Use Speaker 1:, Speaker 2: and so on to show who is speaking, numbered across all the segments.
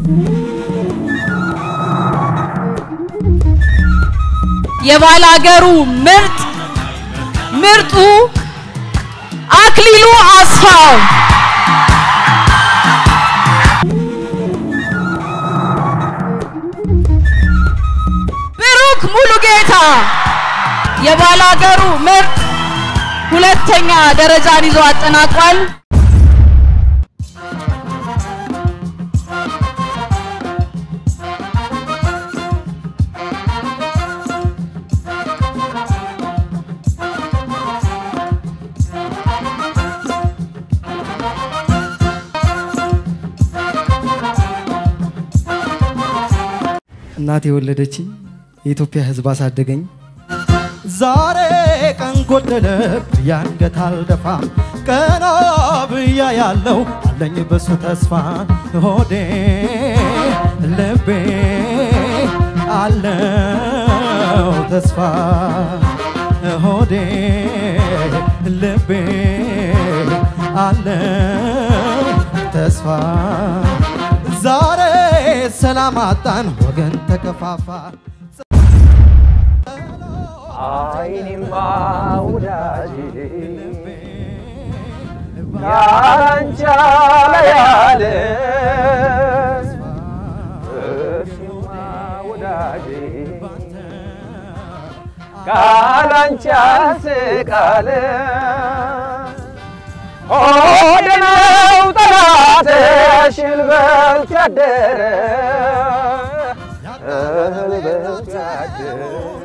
Speaker 1: የባላገሩ ምርጥ ምርጡ አክሊሉ አስፋው ብሩክ ሙሉጌታ የባላገሩ ምርጥ ሁለተኛ ደረጃን ይዞ አጠናቋል።
Speaker 2: እናቴ የወለደችኝ የኢትዮጵያ ሕዝብ አሳደገኝ።
Speaker 3: ዛሬ ቀን ጎደለብ ያንገት አልደፋም ቀና ብያ ያለው አለኝ በሱ ተስፋ ሆዴ ልቤ አለው ተስፋ ሆዴ ልቤ አለው ተስፋ ዛሬ ሰላም አጣን ወገን ተከፋፋ
Speaker 4: አይኔማ ወዳጅ ያንቻ ያለ እሱማ ወዳጅ ካላንቻ ስቃለ ሆድ ነው ጠላትሽን በልቶ ያደረ እህል በልቶ ያደረ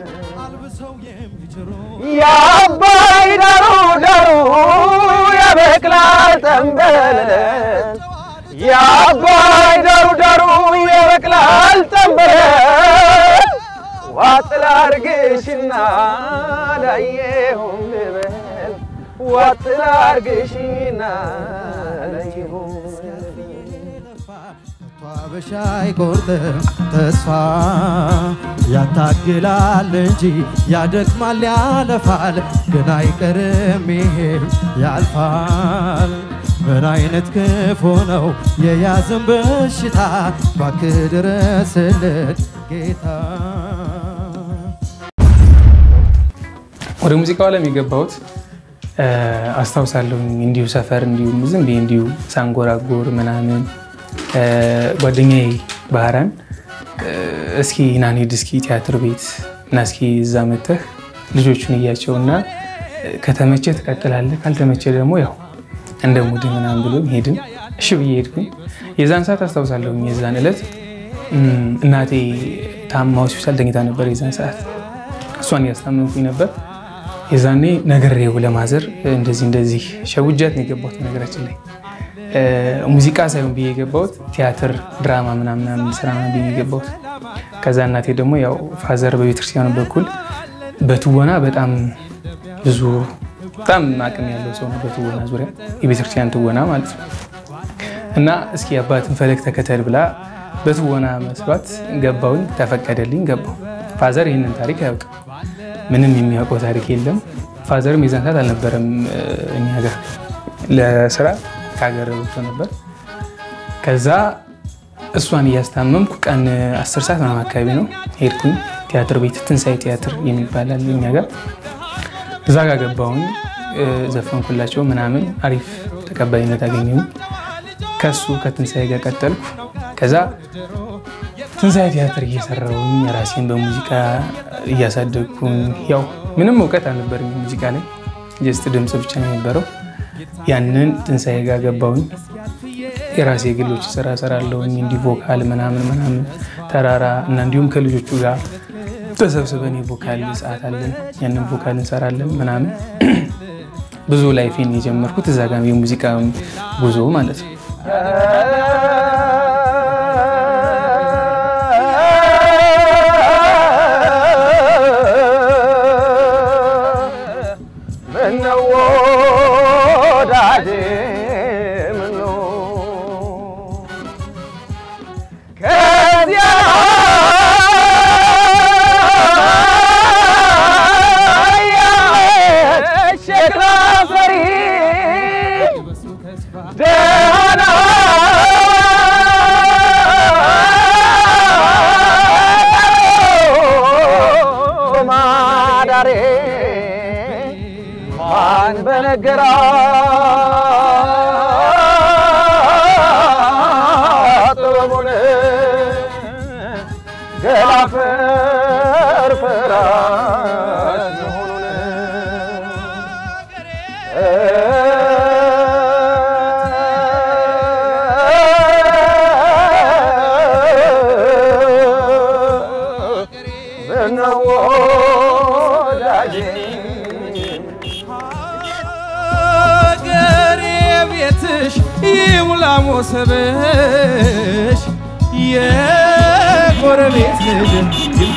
Speaker 4: የአባይ ዳሩ ዳሩ ያበቅላል ጠንበለል የአባይ ዳሩ ዳሩ ያበቅላል ጠንበለል ዋጥ ላርግሽና ላየሁም ልበል ዋጥ ላርግሽና ላየሁም
Speaker 3: አበሻ አይቆርጥም ተስፋ ያታግላል እንጂ ያደክማል ያለፋል፣ ግን አይቀርም ይሄም ያልፋል። ምን አይነት ክፉ ነው የያዘን በሽታ፣ እባክህ ድረስልን ጌታ።
Speaker 5: ወደ ሙዚቃው ዓለም የገባሁት አስታውሳለሁኝ። እንዲሁ ሰፈር እንዲሁ ዝም ብዬ እንዲሁ ሳንጎራጎር ምናምን ጓደኛዬ ባህራን እስኪ ና እንሂድ እስኪ ቲያትር ቤት እና እስኪ እዛ መተህ ልጆቹን እያቸው እና ከተመቸ ትቀጥላለህ፣ ካልተመቸ ደግሞ ያው እንደ ሙድ ምናምን ብሎ ሄድን። እሺ ብዬ ሄድኩኝ። የዛን ሰዓት አስታውሳለሁኝ። የዛን ዕለት እናቴ ታማ ሆስፒታል ተኝታ ነበር። የዛን ሰዓት እሷን እያስታመምኩኝ ነበር። የዛኔ ነግሬው ለማዘር እንደዚህ እንደዚህ ሸውጃት ነው የገባሁት። ነገራችን ላይ ሙዚቃ ሳይሆን ብዬ የገባሁት ቲያትር፣ ድራማ ምናምን ስራ ብዬ የገባሁት። ከዛ እናቴ ደግሞ ያው ፋዘር በቤተክርስቲያኑ በኩል በትወና በጣም ብዙ በጣም አቅም ያለው ሰው ነው። በትወና ዙሪያ የቤተክርስቲያን ትወና ማለት ነው። እና እስኪ አባትን ፈለግ ተከተል ብላ በትወና መስሏት ገባውኝ፣ ተፈቀደልኝ፣ ገባው። ፋዘር ይህንን ታሪክ አያውቅም። ምንም የሚያውቀው ታሪክ የለም። ፋዘርም የዛን ሰዓት አልነበረም እኛ ጋር ለስራ ከሀገር ወጥቶ ነበር። ከዛ እሷን እያስታመምኩ ቀን አስር ሰዓት ምናምን አካባቢ ነው ሄድኩኝ ቲያትር ቤት ትንሣኤ ቲያትር የሚባል አለ እኛ ጋር እዛ ጋር ገባሁኝ። ዘፈንኩላቸው ምናምን አሪፍ ተቀባይነት አገኘሁ። ከሱ ከትንሣኤ ጋር ቀጠልኩ። ከዛ ትንሣኤ ቲያትር እየሰራሁኝ የራሴን በሙዚቃ እያሳደግኩኝ ያው ምንም እውቀት አልነበረኝ ሙዚቃ ላይ ጀስት ድምፅ ብቻ ነው የነበረው። ያንን ትንሣኤ ጋር ገባሁኝ። የራሴ የግሎች ስራ ሰራለሁኝ እንዲህ ቮካል ምናምን ምናምን ተራራ እና እንዲሁም ከልጆቹ ጋር ተሰብስበን የቮካል ሰዓት አለን። ያንን ቮካል እንሰራለን ምናምን ብዙ ላይፌን የጀመርኩት እዛ ጋር የሙዚቃ ጉዞ ማለት ነው።
Speaker 4: ምነው ወዳጄ ምነው ከዚያ ሸክላ ሰሪ ደህና ገላ ፈርፈራሽ መሆኑን ምነው ወዳጄ
Speaker 3: ሀገሬ ቤትሽ ይሙላ ሞሰብሽ የጎረቤት ልጅ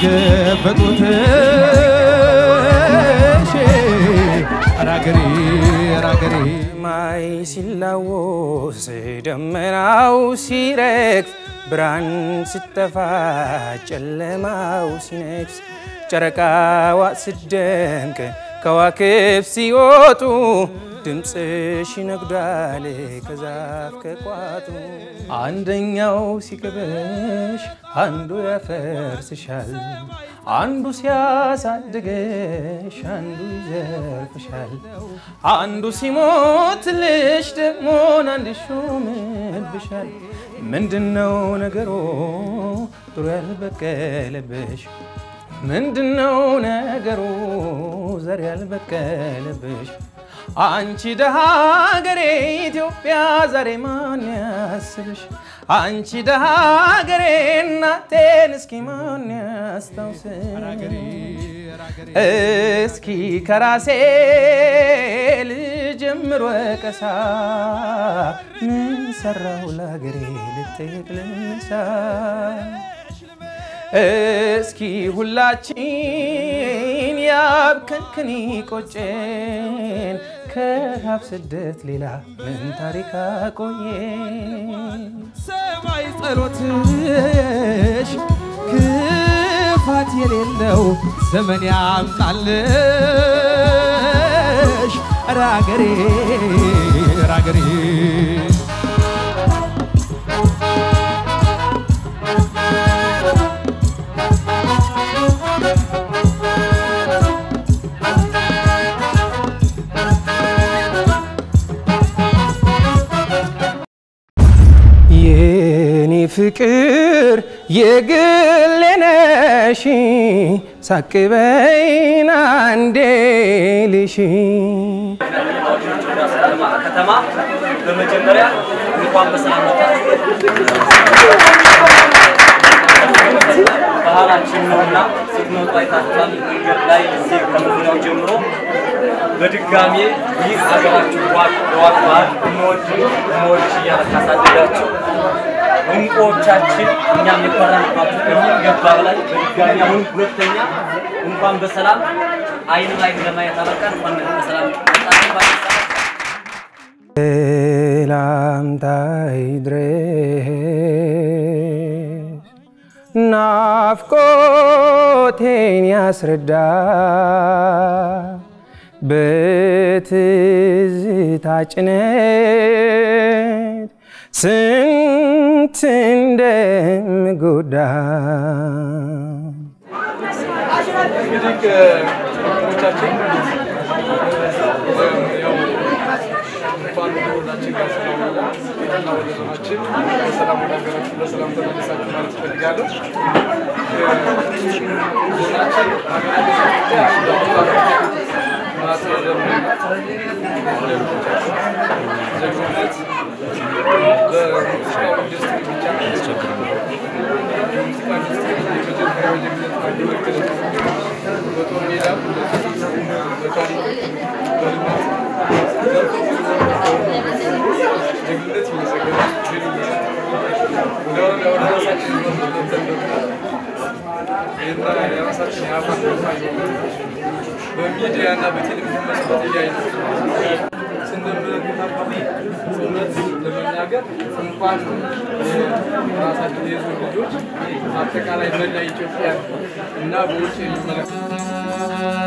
Speaker 3: ይልገበጡትሽ ራገሬ ራገሬ
Speaker 6: ሰማይ ሲላወስ ደመናው ሲረግፍ ብርሃን ስተፋ ጨለማው ሲነግስ ጨረቃዋ ስደምቅ ከዋክብት ሲወጡ ድምፅሽ ይነግዳል ከዛፍ ከቋጡ አንደኛው ሲገበሽ አንዱ ያፈርስሻል አንዱ ሲያሳድገሽ አንዱ ይዘርፍሻል አንዱ ሲሞትልሽ ደግሞ አንድ ሹምብሻል ምንድነው ነገሩ ጥሩ ያልበቀለብሽ ምንድነው ነገሩ ዘር ያልበቀለብሽ አንቺ ደሃ ሀገሬ ኢትዮጵያ ዛሬ ማን ያስብሽ? አንቺ ደሃ ሀገሬ እናቴን እስኪ ማን ያስታውስሽ? እስኪ ከራሴ ልጀምር ወቀሳ ምን ሰራው ለሀገሬ ልጠየቅ ልነሳ እስኪ ሁላችን ያብከንክን ቆጨን ከራብ ስደት ሌላ ምን ታሪክ አቆየን?
Speaker 3: ሰማይ ጸሎትሽ ክፋት የሌለው ዘመን ያምጣልሽ ራገሬ ራገሬ
Speaker 6: የኔ ፍቅር የግሌ ነሽ ሳቅበይን አንዴ ልሽ
Speaker 7: ከተማ በመጀመሪያ እንኳን በሰላም መጣችሁ። ባህላችን ነውና ስትመጡ አይታችኋል። መንገድ ላይ እዚህ ከመግቢያው ጀምሮ በድጋሜ ይህ ሀገራችሁ ዋቅ ዋቅ ባህል እንወድ እንወድሽ እያለ ካሳደጋችሁ እንቁዎቻችን እኛም የኮራንባችሁ ከሚገባ በላይ በድጋሚ አሁን ሁለተኛ እንኳን በሰላም አይን ላይ ለማየት አበቃን። እንኳን በሰላም መጣችሁ። እንኳን በሰላም
Speaker 6: ሰላምታ ይድረስ ናፍቆቴን ያስረዳ በትዝታ ጭነት ስንት እንደምጎዳ
Speaker 8: እንግዲህ ወንድሞቻችን ያው እንኳን ወደ ወዳችን ጋር ሰላም ዋላ እና ወደ ዞናችን በሰላም ወደ ሀገራችን በሰላም ተመልሳችሁ ማለት እፈልጋለሁ። ዞናችን ሀገራችን ጀግንነት በሙዚቃው ኢንዱስትሪ ብቻ የሙዚቃ ኢንዱስትሪ የመጀመሪያው ጀግንነት አንዱ መገለጫ በጦር ሜዳ በታሪክ በልማት ዘርፈ ብዙ ጀግንነት ይመሰገናል። ድል ይመሰገናል። ወደ ወደ ወደ ራሳችን መተን ደግሞ ይህና የራሳችን የአፋን በሚዲያ እና በቴሌቪዥን መስኮት እያየን ስንመለከት እውነት ለመናገር እንኳን ራሳችን የዞን ልጆች አጠቃላይ መላ ኢትዮጵያ እና በውጭ የሚመለከት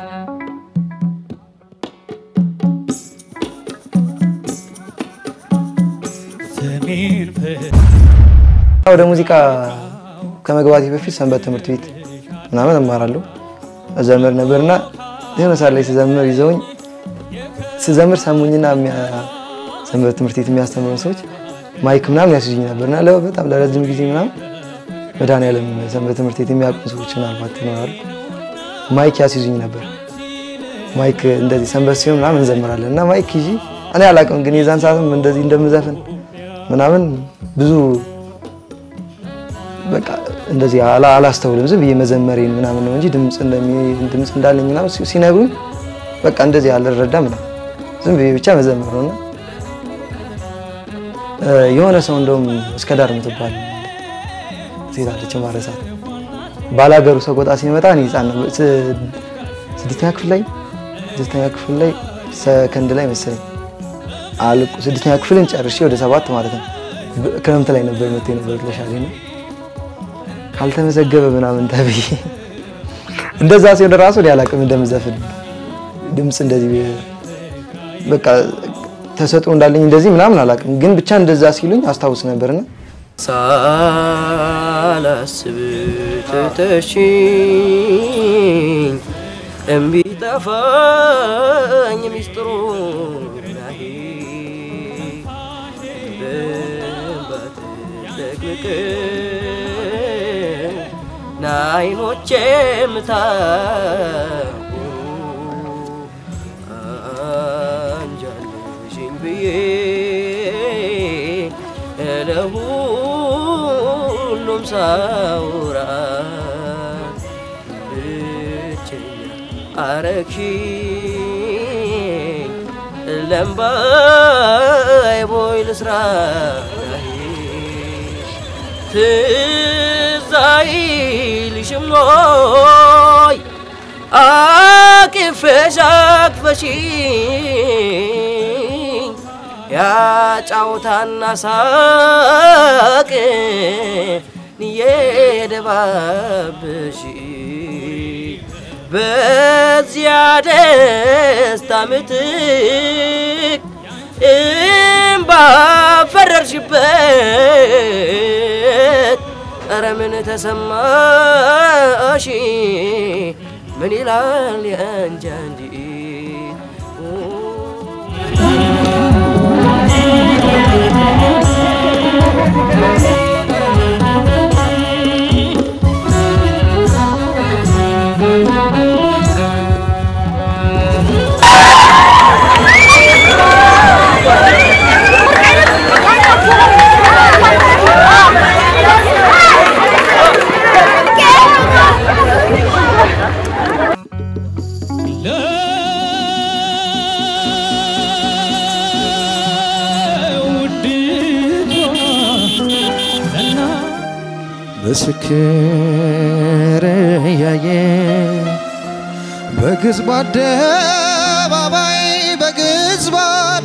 Speaker 9: ወደ ሙዚቃ ከመግባቴ በፊት ሰንበት ትምህርት ቤት ምናምን እማራለሁ እዘምር ነበርና የሆነ ሰዓት ላይ ስዘምር ይዘውኝ ስዘምር ሰሙኝና የሚያ- ሰንበት ትምህርት ቤት የሚያስተምሩ ሰዎች ማይክ ምናምን ያስይዙኝ ነበርና ለ- በጣም ለረጅም ጊዜ ምናምን መድኃኒዓለም ሰንበት ትምህርት ቤት የሚያውቁ ሰዎች ምናልባት ይኖራሉ። ማይክ ያስይዙኝ ነበር። ማይክ እንደዚህ ሰንበት ሲሆን ምናምን እንዘምራለን እና ማይክ ይዤ እኔ አላውቅም፣ ግን የዛን ሰዓትም እንደዚህ እንደምዘፍን ምናምን ብዙ በቃ እንደዚህ አላ- አላስተውልም። ዝም ብዬ መዘመሬን ምናምን ነው እንጂ ድምፅ እንደሚ- ድምፅ እንዳለኝ ምናምን ሲ- ሲነግሩኝ በቃ እንደዚህ አልረዳም ምናምን ዝም ብዬ ብቻ መዘመር ነው እና እ፣ የሆነ ሰው እንደውም እስከ ዳር የምትባል ሴት አለች ማረሳት ባላገሩ ሰቆጣ ሲመጣ እኔ ህፃን ነበር። ስ- ስድስተኛ ክፍል ላይ ስድስተኛ ክፍል ላይ ሰከንድ ላይ መሰለኝ አልቁ ስድስተኛ ክፍልን ጨርሼ ወደ ሰባት ማለት ነው በ- ክረምት ላይ ነበር መጥቶ ነበር ለሻሌ ነው ካልተመዘገበ ምናምን ተብዬ እንደዛ ሲሆን ራሱ እኔ አላውቅም እንደምዘፍን ድምፅ እንደዚህ በቃ ተሰጥኦ እንዳለኝ እንደዚህ ምናምን አላውቅም፣ ግን ብቻ እንደዛ ሲሉኝ አስታውስ ነበርና
Speaker 10: ሳላስብ ትተሽኝ እምቢ ጠፋኝ ሚስጥሩ ናሂ በእንባት ደቅቅ ናይኖቼ ምታሁ አንጃልሽኝ ብዬ ለሁሉም ሳውራ ብቸኛ አረግሽኝ ለምባይ ቦይ ልስራ ትዝ አይልሽም ኖይ አቅፈሽ አቅፈሽኝ ያጫውታና ሳቅ የደባብሽ በዚያ ደስታ ምትክ እምባ ፈረርሽበት ኧረ ምን ተሰማሽ ምን ይላል የአንጃ እንጂ
Speaker 3: ምስክር ያየ በግዝብ አደባባይ በግዝብ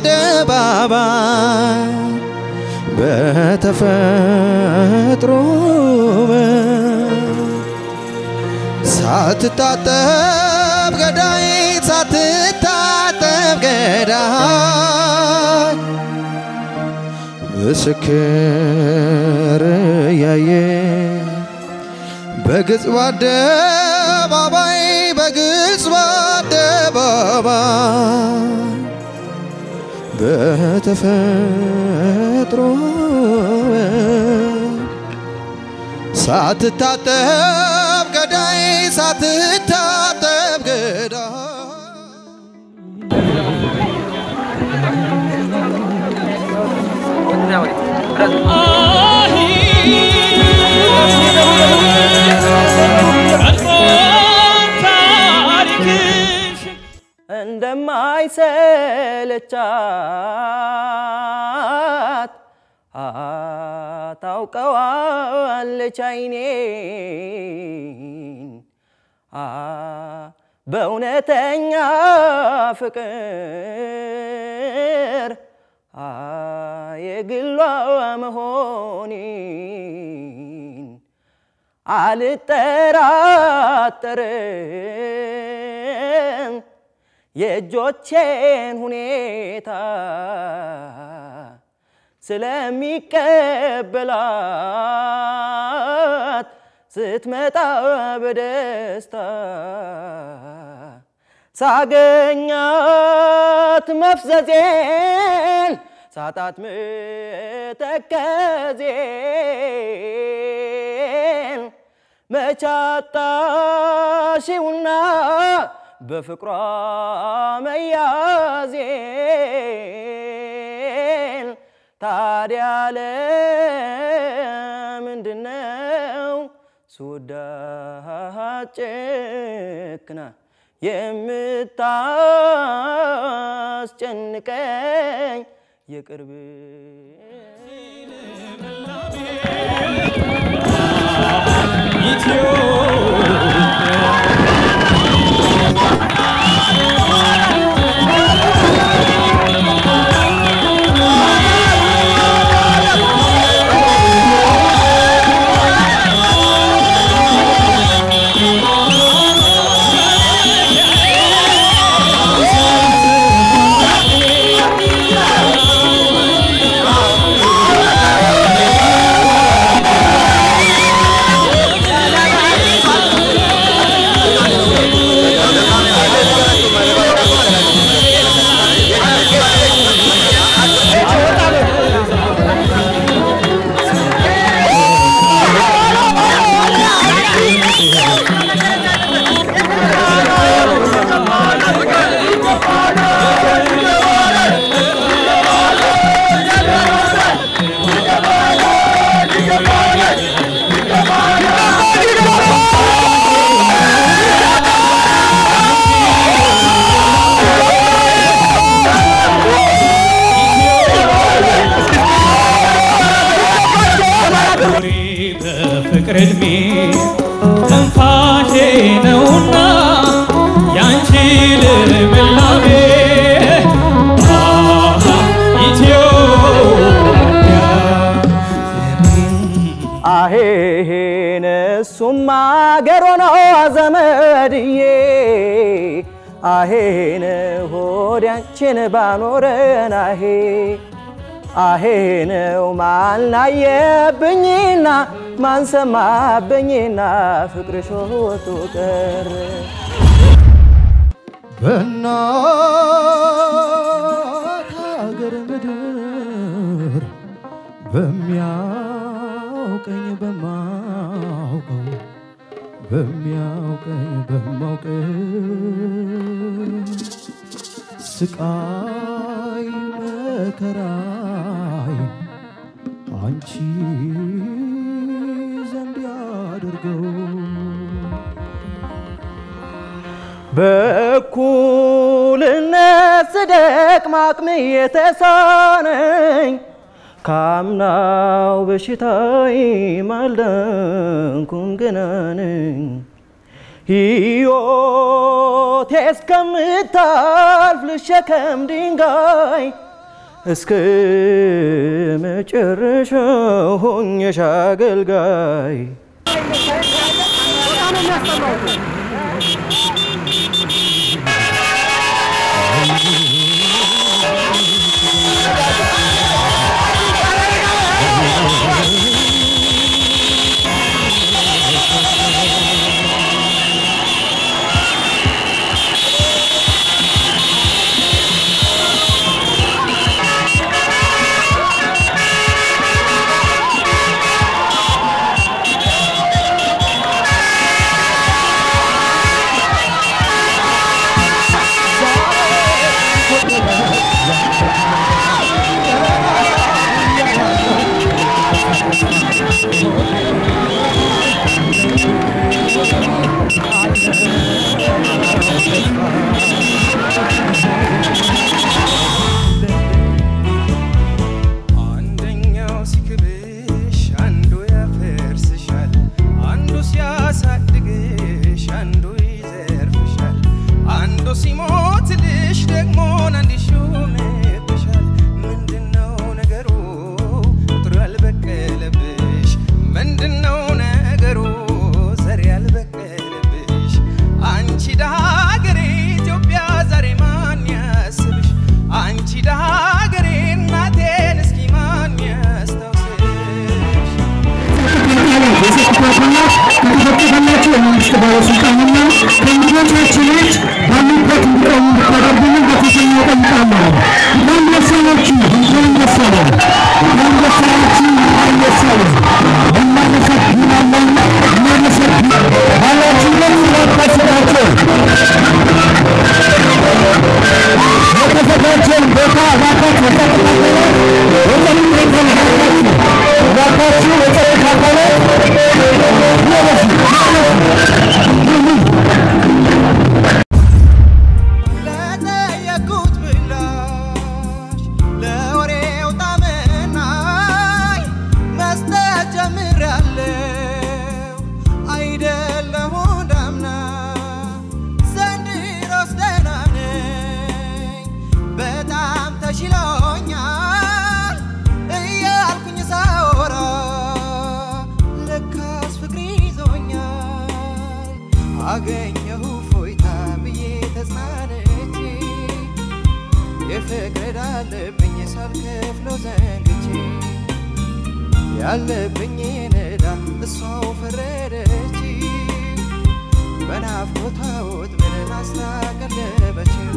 Speaker 3: አደባባይ በተፈጥሮ ሳትታጠብ ገዳይ ሳትታጠብ ገዳይ ምስክር ያየ በግልጽ በአደባባይ በግልጽ በአደባባይ በተፈጥሮ ሳትታጠብ ገዳይ ሳትታጠብ ገዳይ
Speaker 10: እንደማይሰለቻት ታውቀዋለች አይኔን አ በእውነተኛ ፍቅር አ የግሏ መሆኔን አልጠራጠርም የእጆቼን ሁኔታ ስለሚቀበላት ስትመጣ በደስታ ሳገኛት መፍዘዜን ሳጣት ምተከዜን መቻጣሽውና በፍቅሯ መያዜን ታዲያ ለምንድነው ስወዳት ጨክና የምታስጨንቀኝ የቅርብ
Speaker 11: በፍቅር እድሜ ትንፋሼ ነውና ያንቺ ልምላሜ አሃ ኢትዮጵያ
Speaker 10: አሄሄን እሱም አገር ሆኖ ዘመድዬ አሄን ሆዳችን ባኖረን አሄ አሄነው ማናየብኝና ማንሰማብኝና ፍቅርሽ ወቶ ቀረ
Speaker 3: በእናት ሀገር ምድር በሚያውቀኝ በማውቀው በሚያውቀኝ በማውቀው ስቃይ መከራይ አንቺ ዘንድ ያድርገው
Speaker 10: በእኩልነት ስደክም አቅሜ የተሳነኝ ካምናው በሽታዬ አልዳንኩም ገና ነኝ። ሕይወቴ እስከምታልፍ ልሸከም ድንጋይ እስከ መጨረሻው ሆኜሽ አገልጋይ
Speaker 6: አንደኛው ሲክብሽ አንዱ ያፈርስሻል፣ አንዱ ሲያሳድግሽ አንዱ ይዘርፍሻል፣ አንዱ ሲሞትልሽ ደግሞ አንድ ይሾምብሻል። ምንድነው ነገሩ ቁጥር ያልበቀለብሽ? ምንድነው ነገሩ ዘር ያልበቀለብሽ? አንቺ ደሃ ሀገሬ ኢትዮጵያ ዛሬ ማን ያስብሽ? አንቺ ደሃ ሀገሬ እናቴን እስኪ ማን ያስታውስሽ?
Speaker 12: ከተፈቀደላቸው የመንግስት ባለስልጣንና ከእንግዶቻችን ውጭ ባሉበት እንዲቆሙ እንድታደርጉልን በትህትና እጠይቃለሁ። እንኳን ደስ አላችሁ፣ እንኳን ደስ አለን፣ እንኳን ደስ አላችሁ፣ እንኳን ደስ አለን። እናመሰግናለን፣ እናመሰግናለን።
Speaker 6: አገኘሁ ፎይታ ብዬ ተጽናንቼ የፍቅር አለብኝ ሳልከፍለው ዘንግቼ ያለብኝ ዕዳ እሷው ፈረደች በናፍቆቷ ወጥመድ አስታቀለበችው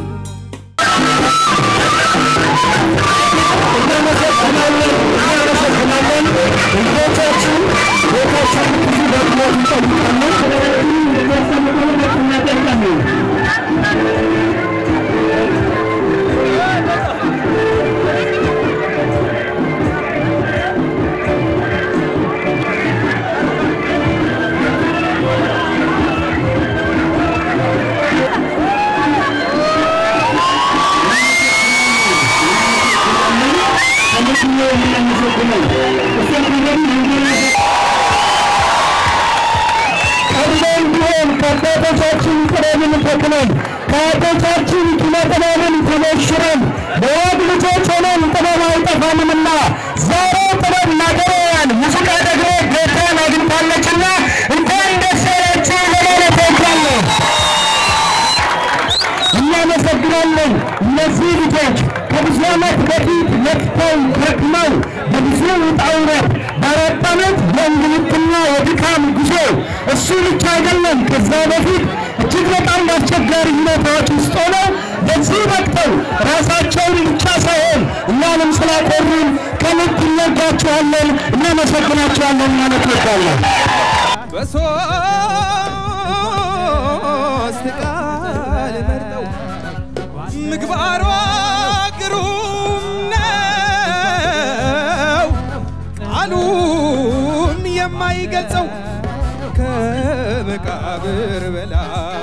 Speaker 12: ቀድሞም ቢሆን ከአባቶቻችን ጥበብን ተክለን ከአባቶቻችን ኪነ ጥበብን ተሞሽረን በወግ ልጆች ሆነን ጥበብ አይጠፋንምና ዛሬ ጥበብ ናገረያን ሙዚቃ ደግሞ ጌታን አግኝታለችና እንኳን ደስ ያላችሁ ለማለት እወዳለሁ። እናመሰግናለን። እነዚህ ልጆች ከብዙ ዓመት በፊት ለፍተው ደክመው በብዙ ውጣ ውረድ በአራት ዓመት የእንግልትና የድካም ጉዞ እሱ ብቻ አይደለም፣ ከዛ በፊት እጅግ በጣም አስቸጋሪ ሁኔታዎች ውስጥ ሆነው በዚህ በቅተው ራሳቸውን ብቻ ሳይሆን እኛንም ስላቆሩን ከልብ እንወዳቸዋለን፣ እናመሰግናቸዋለን ማለት እወዳለሁ።
Speaker 6: በሶስት ቃል መርጠው ምግባሯ ግሩም ነው ቃሉም የማይገልጸው ከመቃብር በላይ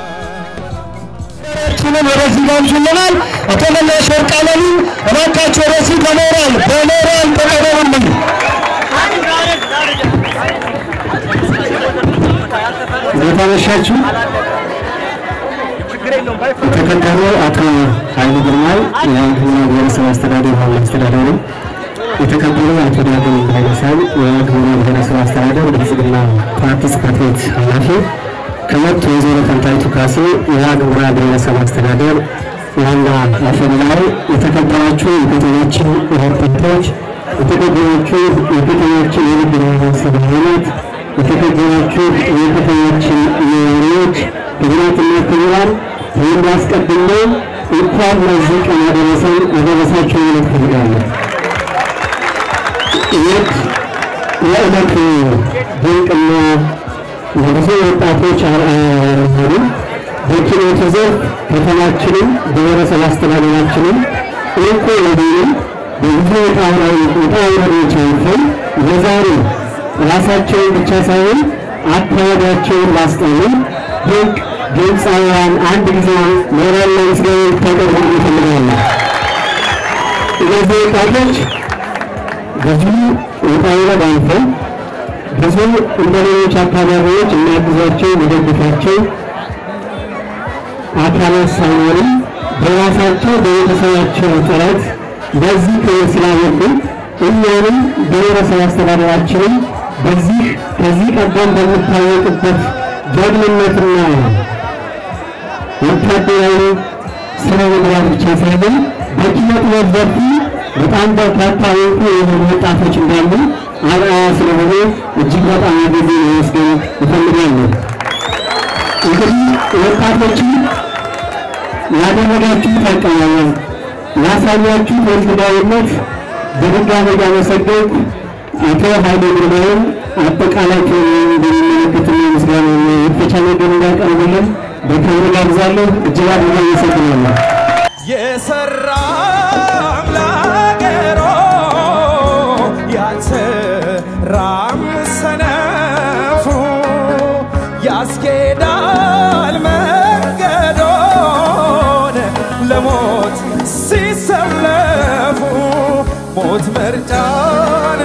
Speaker 12: ችንን ወደዚህ ጋብዙልናል። አቶ መለስ ወርቅ አለሙ እባካችሁ ወደዚህ በሞራል በሞራል ተቀበሉልኝ።
Speaker 13: እንዴት አመሻችሁ? የተከበሩ አቶ ኃይሉ ግርማይ የግብርና ብሔረሰብ አስተዳደር ዋና አስተዳዳሪ፣ የተከበሩ አቶ ዳግም ኃይለሳብ የግብርና ብሔረሰብ አስተዳደር ብልጽግና ፓርቲ ጽሕፈት ቤት ኃላፊ፣ ክብርት ወይዘሮ ፈንታይቱ ካሴ የግብርና ብሔረሰብ አስተዳደር ዋና አፈ ጉባኤ፣ የተከበራችሁ የከተማችን ወጣቶች፣ የተከበራችሁ የከተማችን የንግድ ማህበረሰብ አባላት፣ የተከበራችሁ የከተማችን ነዋሪዎች፣ ክቡራትና ክቡራን ይህን አስቀድሜ እንኳን ለዚህ ቀን አደረሰን አደረሳችሁ ማለት እፈልጋለሁ። ይህ የዕለት ድንቅና ለብዙ ወጣቶች አርአያ የሆኑ በኪነቱ ዘርፍ ከተማችንም ብሔረሰብ አስተዳደራችንም እንቁ የሆኑ በብዙ ውጣ ውረዶች አልፈው ለዛሬ ራሳቸውን ብቻ ሳይሆን አካባቢያቸውን ላስጠሉ ድንቅ ድምፃውያን አንድ ጊዜ ሞራል ምስጋና ልታቀርቡ እፈልጋለሁ። እነዚህ ወጣቶች ብዙ ውጣ ውረድ አልፈው ብዙ እንደ ሌሎች አካባቢዎች የሚያግዛቸው የሚደግፋቸው አካላት ሳይኖርም በራሳቸው በቤተሰባቸው ጥረት በዚህ ክብር ስላበቁ እኛንም ብሔረሰብ አስተዳደራችንም በዚህ ከዚህ ቀደም በሚታወቅበት ጀግንነትና ወታደራዊ ስነ ምግባር ብቻ ሳይሆን በኪነ ጥበብ ዘርፉ በጣም በርካታ እንቁ የሆኑ ወጣቶች እንዳሉ አርአያ ስለሆነ እጅግ በጣም ጊዜ ለመስገን እፈልጋለሁ። እንግዲህ ወጣቶችን ያደረጋችሁት አቀባበል ያሳያችሁት ወልትዳዊነት በድጋሚ እያመሰገንኩ አቶ ኃይሌ ግርማውን አጠቃላይ በሚመለከትና ምስጋና የመክፈቻ ነገር እንዳቀርብልን በክብር ጋብዛለሁ። እጅግ አድርጌ አመሰግናለሁ።
Speaker 6: የሰራ አምላገሮ ያልሰራም ሰነፉ ያስኬዳል መንገዶን ለሞት ሲሰለፉ ሞት መርጫን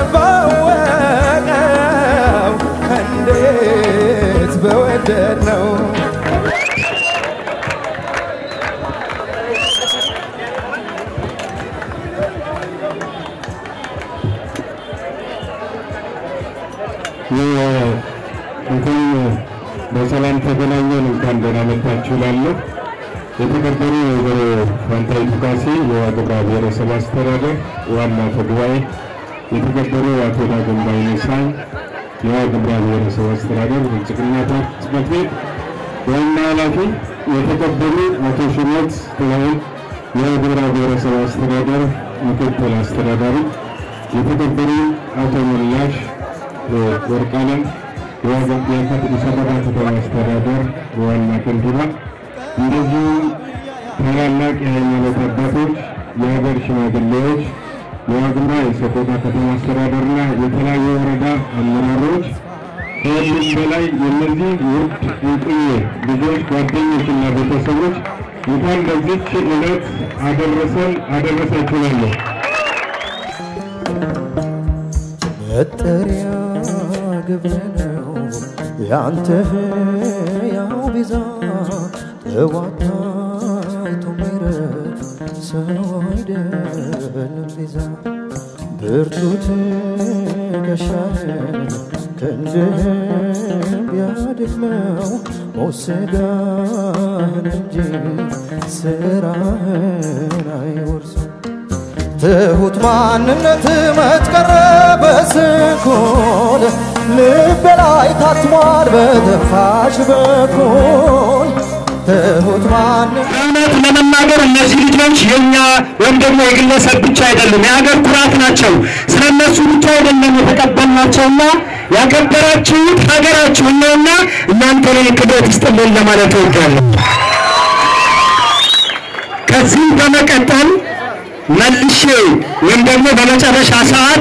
Speaker 6: ባወቀው እንዴት በወደድ ነው
Speaker 13: እንኳን በሰላም ተገናኘን። እንኳን ደህና መጣችሁ እላለሁ። የተከበሩ ወይዘሮ ፋንታይቱ ካሴ የዋግኽምራ ብሔረሰብ አስተዳደር ዋና አፈ ጉባኤ፣ የተከበሩ አቶ ዳግም ባይነሳኝ የዋግኽምራ ብሔረሰብ አስተዳደር ብልጽግና ፓርቲ ጽሕፈት ቤት ዋና ኃላፊ፣ የተከበሩ አቶ ሽመት ጥላሁን የዋግኽምራ ብሔረሰብ አስተዳደር ምክትል አስተዳዳሪ፣ የተከበሩ አቶ ሞላሽ ወርቅአለም የአዲስ አበባ ከተማ አስተዳደር ዋና ከንቲባ፣ እንደዚሁም ታላላቅ የሃይማኖት አባቶች፣ የሀገር ሽማግሌዎች፣ የዋግኽምራ የሰቆጣ ከተማ አስተዳደርና የተለያዩ ወረዳ አመራሮች፣ ከሁሉም በላይ የእነዚህ ውድ እንቁዬ ልጆች ጓደኞችና ቤተሰቦች እንኳን ለዚች ዕለት አደረሰን አደረሳችሁ እላለሁ።
Speaker 3: መጠሪያ ግብር ነው ያንተ ያው ቤዛ ተዋታይቶ ሚረድ ሰው አይደለም ቤዛ ብርቱ ትከሻህን ክንድህን ቢያደክመው ሞት ሥጋህን እንጂ ስራህን አይወርስም ትሁት ማንነት መትቀረ በስንኩል ልቤ ላይ ታትሟል በትንፋሽ በኩል ትሁት ማንነት
Speaker 12: እውነት ለመናገር እነዚህ ልጆች የኛ ወይም ደግሞ የግለሰብ ብቻ አይደሉም፣ የሀገር ኩራት ናቸው። ስለ እነሱ ብቻ አይደለም የተቀበልናቸውና ያከበራችሁት ሀገራችሁን ነውና እናንተ ላይ ክብረት ይስጥልን ለማለት እወዳለሁ። ከዚህም በመቀጠል መልሼ ወይም ደግሞ በመጨረሻ ሰዓት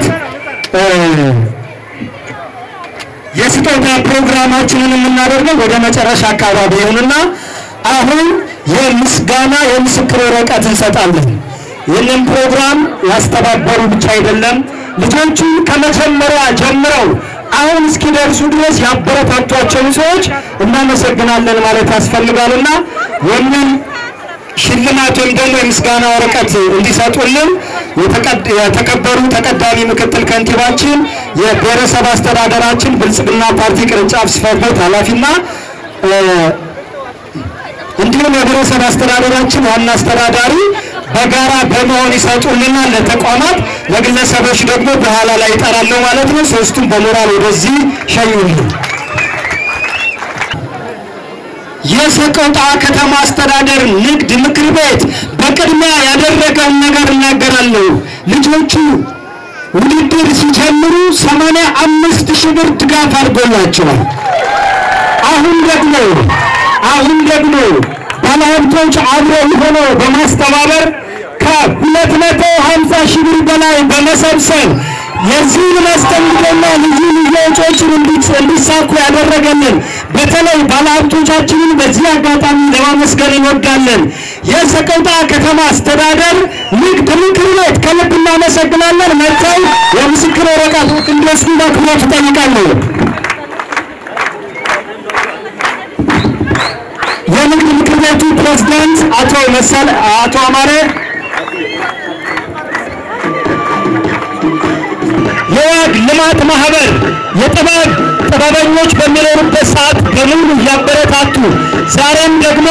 Speaker 12: የስጦታ ፕሮግራማችንን የምናደርገው ወደ መጨረሻ አካባቢ ይሁንና አሁን የምስጋና የምስክር ወረቀት እንሰጣለን። ይህንን ፕሮግራም ያስተባበሩ ብቻ አይደለም ልጆቹ ከመጀመሪያ ጀምረው አሁን እስኪደርሱ ድረስ ያበረታቷቸውን ሰዎች እናመሰግናለን ማለት ያስፈልጋልና ይህንን ሽልማት ወይም ደግሞ የምስጋና ወረቀት እንዲሰጡልን የተከበሩ ተቀዳሚ ምክትል ከንቲባችን የብሔረሰብ አስተዳደራችን ብልጽግና ፓርቲ ቅርንጫፍ ጽሕፈት ቤት ኃላፊና እንዲሁም የብሔረሰብ አስተዳደራችን ዋና አስተዳዳሪ በጋራ በመሆን ይሰጡልናል። ለተቋማት ለግለሰቦች ደግሞ በኋላ ላይ ይጠራለሁ ማለት ነው። ሶስቱም በሞራል ወደዚህ ሸኙልን። የሰቆጣ ከተማ አስተዳደር ንግድ ምክር ቤት በቅድሚያ ያደረገውን ነገር እናገራለሁ። ልጆቹ ውድድር ሲጀምሩ ሰማንያ አምስት ሺህ ብር ድጋፍ አድርጎላቸዋል። አሁን ደግሞ አሁን ደግሞ ባለሀብቶች አብረው ሆነው በማስተባበር ከሁለት መቶ ሀምሳ ሺህ ብር በላይ በመሰብሰብ የዚህን መስተንግዶና ልዩ ልዩ ወጪዎችን እንዲሳኩ ያደረገልን በተለይ ባለሀብቶቻችንን በዚህ አጋጣሚ ለማመስገን እንወዳለን። የሰቆጣ ከተማ አስተዳደር ንግድ ምክር ቤት ከልብ እናመሰግናለን። መጥተው የምስክር ወረቀት እንዲወስዱ በአክብሮት እጠይቃለሁ። የንግድ ምክር ቤቱ ፕሬዝዳንት አቶ መሰል አቶ አማረ የዋግ ልማት ማህበር የጥበብ ጥበበኞች በሚኖሩበት ሰዓት በሙሉ እያበረታቱ ዛሬም ደግሞ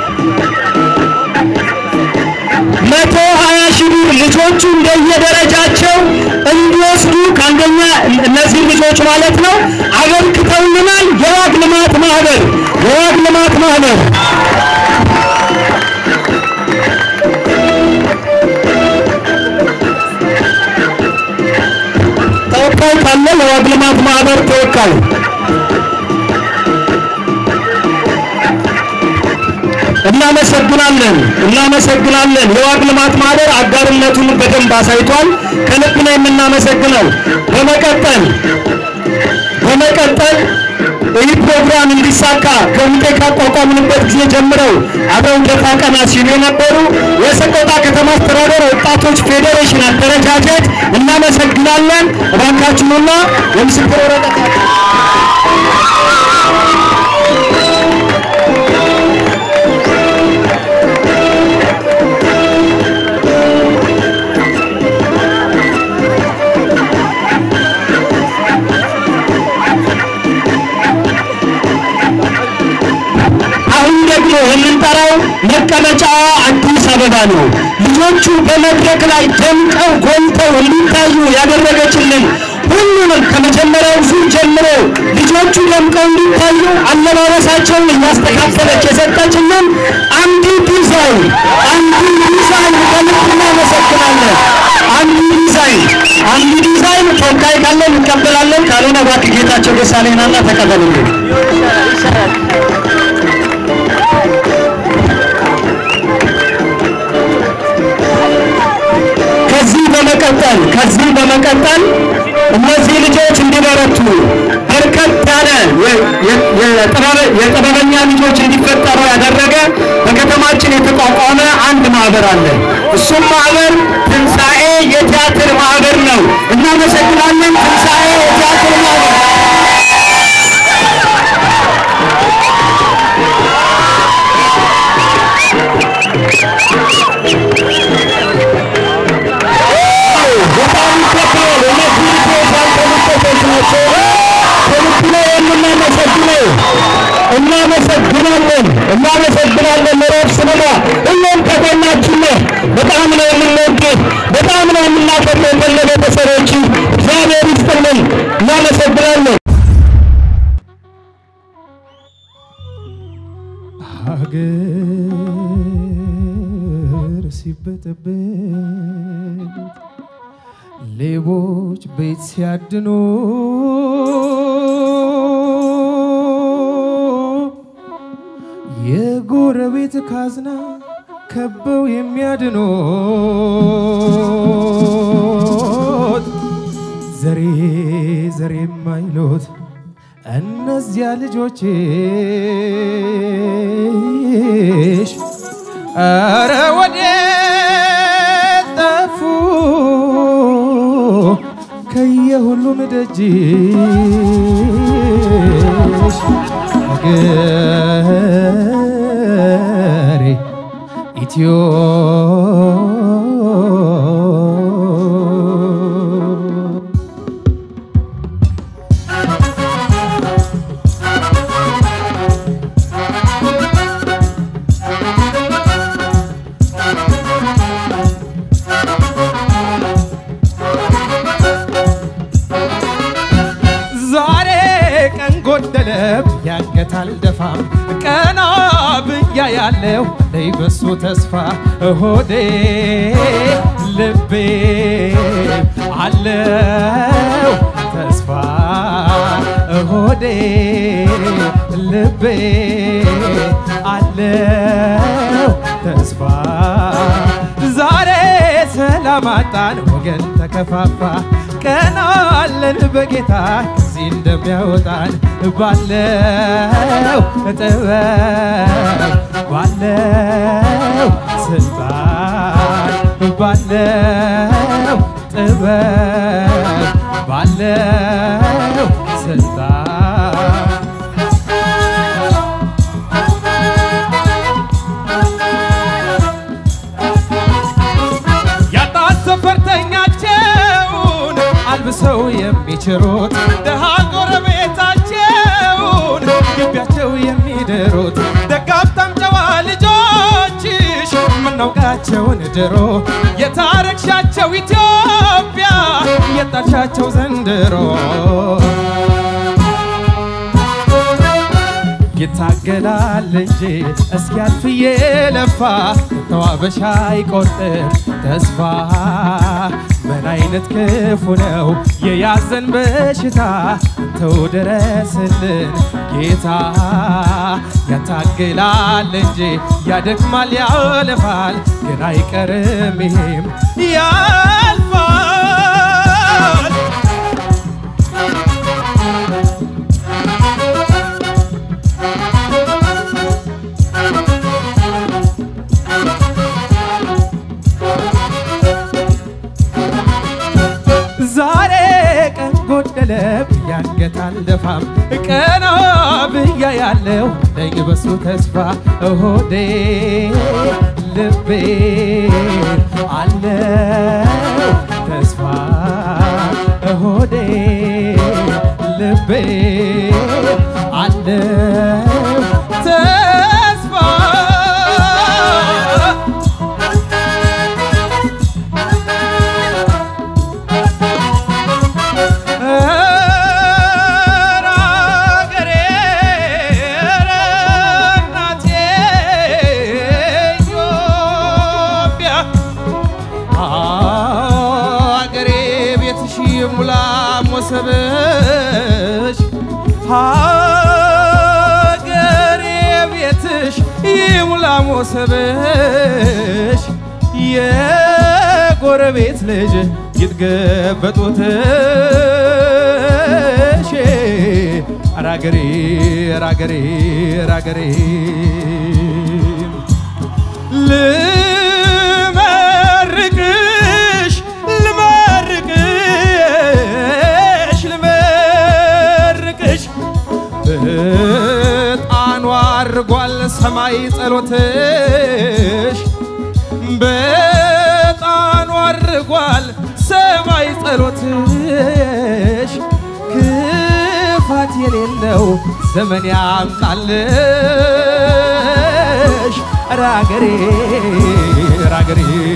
Speaker 12: መቶ ሀያ ሺህ ብር ልጆቹ እንደየደረጃቸው እንዲወስዱ ከአንደኛ እነዚህ ልጆች ማለት ነው አበርክተውልናል። የዋግ ልማት ማህበር የዋግ ልማት ማህበር ተወካይ ካለ የዋግ ልማት ማህበር ተወካይ እናመሰግናለን እናመሰግናለን። የዋግ ልማት ማህበር አጋርነቱን በደንብ አሳይቷል። ከልብ ነው የምናመሰግነው። በመቀጠል በመቀጠል ይህ ፕሮግራም እንዲሳካ ኮሚቴ ካቋቋምንበት ጊዜ ጀምረው አብረው ደፋ ቀና ሲሉ የነበሩ የሰቆጣ ከተማ አስተዳደር ወጣቶች ፌዴሬሽን አደረጃጀት እናመሰግናለን። እባካችሁና የምስክር ወረቀት የምንጠራው መቀመጫዋ አዲስ አበባ ነው። ልጆቹ በመድረክ ላይ ደምቀው ጎልተው እንዲታዩ ያደረገችልን ሁሉንም ከመጀመሪያው ዙር ጀምሮ ልጆቹ ደምቀው እንዲታዩ አለባበሳቸውን እያስተካከለች የሰጠችልን አንዲ ዲዛይን አንዲ ዲዛይን ከልብ እናመሰግናለን። አንዲ ዲዛይን አንዲ ዲዛይን ተወካይ ካለ እንቀበላለን፣ ካልሆነ እባክህ ጌታቸው ደሳለኝና ተቀበሉልን። ከዚህ በመቀጠል ከዚህ በመቀጠል እነዚህ ልጆች እንዲበረቱ በርከት ያለ የጥበበኛ ልጆች እንዲፈጠሩ ያደረገ በከተማችን የተቋቋመ አንድ ማህበር አለ። እሱም ማህበር ትንሣኤ የቲያትር ማህበር ነው። እናመሰግናለን። ትንሣኤ የቲያትር ማህበር በጣም ይከብራል። እነዚህ ልጆች ያልተመሰገኑ ናቸው። ከልብ ነው የምናመሰግነው። እናመሰግናለን እናመሰግናለን። ምዕራፍ ስንማ ሁሌም ከጎናችን ነህ። በጣም ነው የምንወድህ፣ በጣም ነው የምናከብረው። ከነ ቤተሰቦች እግዚአብሔር ይስጥልን። እናመሰግናለን።
Speaker 6: ሀገር ሲበጠበጥ ሌቦች ቤት ሲያድኑ የጎረቤት ካዝና ከበው የሚያድኑት ዘሬ ዘሬ የማይሉት እነዚያ ልጆችሽ ኧረ ወዴት ጠፉ ከየሁሉም ደጅሽ ሀገሬ ኢትዮ ዛሬ ቀን ጎደለብ ያገታል ደፋም ቀና ብያ ያለው ላይ በሱ ተስፋ ሆዴ ልቤ አለው ተስፋ ሆዴ ልቤ አለው ተስፋ ዛሬ ሰላም አጣን ወገን ተከፋፋ ቀና አለን በጌታ ከዚህ እንደሚያወጣን ባለው ጥበብ ባለው ስልጣን ባለው ጥበብ ባለው ስልጣን ያጣት ሰፈርተኛቸውን አልብሰው የሚችሩት ድሃ ጎረቤታቸውን ግቢያቸው የሚድሩት ደጋብታም ጨዋ ልጆችሽ የምናውቃቸውን ድሮ የታረክሻቸው ኢትዮጵያ የጣልሻቸው ዘንድሮ ይታገላል እንጂ እስኪያልፍ የለፋ ተዋበሻ አይቆርጥም ተስፋ ምን አይነት ክፉ ነው የያዘን በሽታ አንተው ድረስልን ጌታ ያታግላል እንጂ ያደክማል ያለፋል ግን አይቀርም ይሄም ያልፋል ዛሬ ቀን ጎደለ ብያንገታል ደፋም ቀና ብያ ያለው ለኝ በሱ ተስፋ ሆዴ ልቤ አለው ተስፋ ሆዴ ልቤ አለው ተስፋ ይሙላ ሞሰብሽ የጎረቤት ልጅ ይትገበጡትሽ አራገሬ አራገሬ አራገሬ ልመርቅሽ ልመርቅሽ ልመርቅሽ በጣኑ አርጓል ሰማይ ጸሎትሽ በጣኑ አርጓል ሰማይ ጸሎትሽ ክፋት የሌለው ዘመን ያምጣልሽ ራገሬ ራገሬ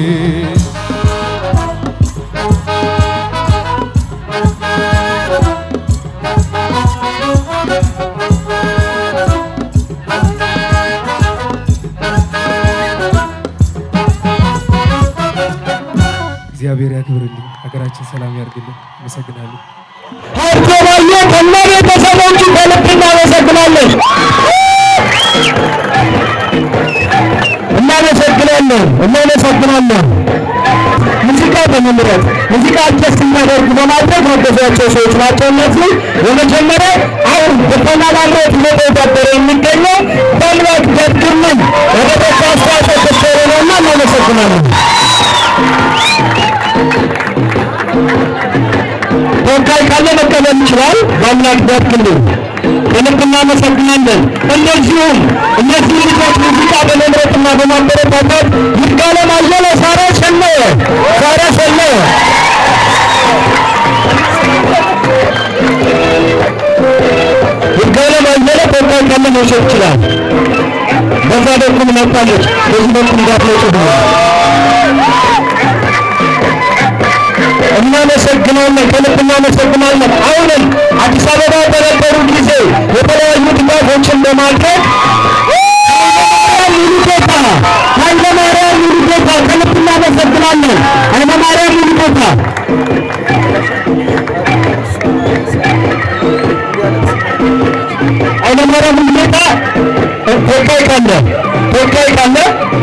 Speaker 6: እግዚአብሔር ያክብርልኝ፣ ሀገራችን ሰላም ያርግልን። አመሰግናለሁ።
Speaker 12: ሀብቶ ባየ ከነ ቤተሰቦቹ ከልብ እናመሰግናለን። እናመሰግናለን እናመሰግናለን። ሙዚቃ በመምረጥ ሙዚቃ አጀስት የሚያደርጉ በማድረግ ያገዟቸው ሰዎች ናቸው። እነዚህ የመጀመሪያ አሁን በተናላምሮት እየተወዳደረ የሚገኘው በአምላክ ደግምን ወደ በጎ አስተዋጽኦ ከሰሩ ነውና እናመሰግናለን። ተወካይ ካለ መቀበል ይችላል። በአምላክ ደግልን ከልብ እናመሰግናለን። እንደዚሁም እነዚህ ልጆች ሙዚቃ በመምረጥና በማበረታታት ይርጋለም አየለ፣ ሳራ ሰለየ፣ ሳራ ሰለየ ይርጋለም አየለ ተወካይ ካለ መውሰድ ይችላል። በዛ በኩል መጣለች፣ በዚህ በኩል እንዳትመጡ ብሎ እናመሰግናለን፣ ከልብ እናመሰግናለን። አሁንም አዲስ አበባ በነበሩ ጊዜ የተለያዩ ድጋፎችን በማድረግ ሙሉጌታ ኃይለማርያም ሙሉጌታ ከልብ እናመሰግናለን። ኃይለማርያም ሙሉጌታ ኃይለማርያም ሙሉጌታ ተወካይ ካለ ተወካይ ካለ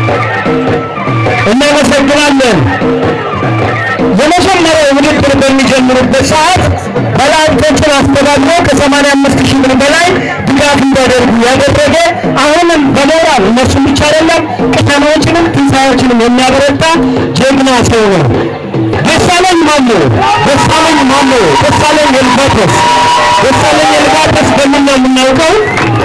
Speaker 12: እናመሰግናለን። የመጀመሪያው ውድድር በሚጀምሩበት ሰዓት ባለሀብቶችን አስተባብሮ ከ85 ሺህ ብር በላይ ድጋፍ እንዲያደርጉ ያደረገ አሁንም በሞራል እነሱም ብቻ አይደለም ከተማዎችንም ትንሣኤዎችንም የሚያበረታ ጀግና ሰው ነው። ደሳለኝ ማሞ ደሳለኝ ማሞ ደሳለኝ የልባተስ ደሳለኝ የልባተስ በምን ነው የምናውቀው?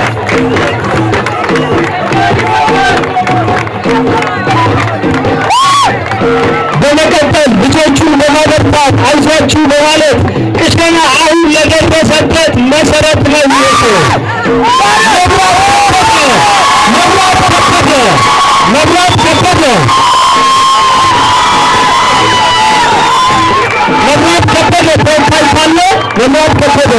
Speaker 12: በመቀጠል ልጆቹን በማበርታት አይዟችሁ በማለት ቅሸና አሁን ለደረሰበት መሰረት ነው ይወጡ መብራት ከበደ መብራት ከበደ መብራት ከበደ ተወካይ ካለ መብራት ከበደ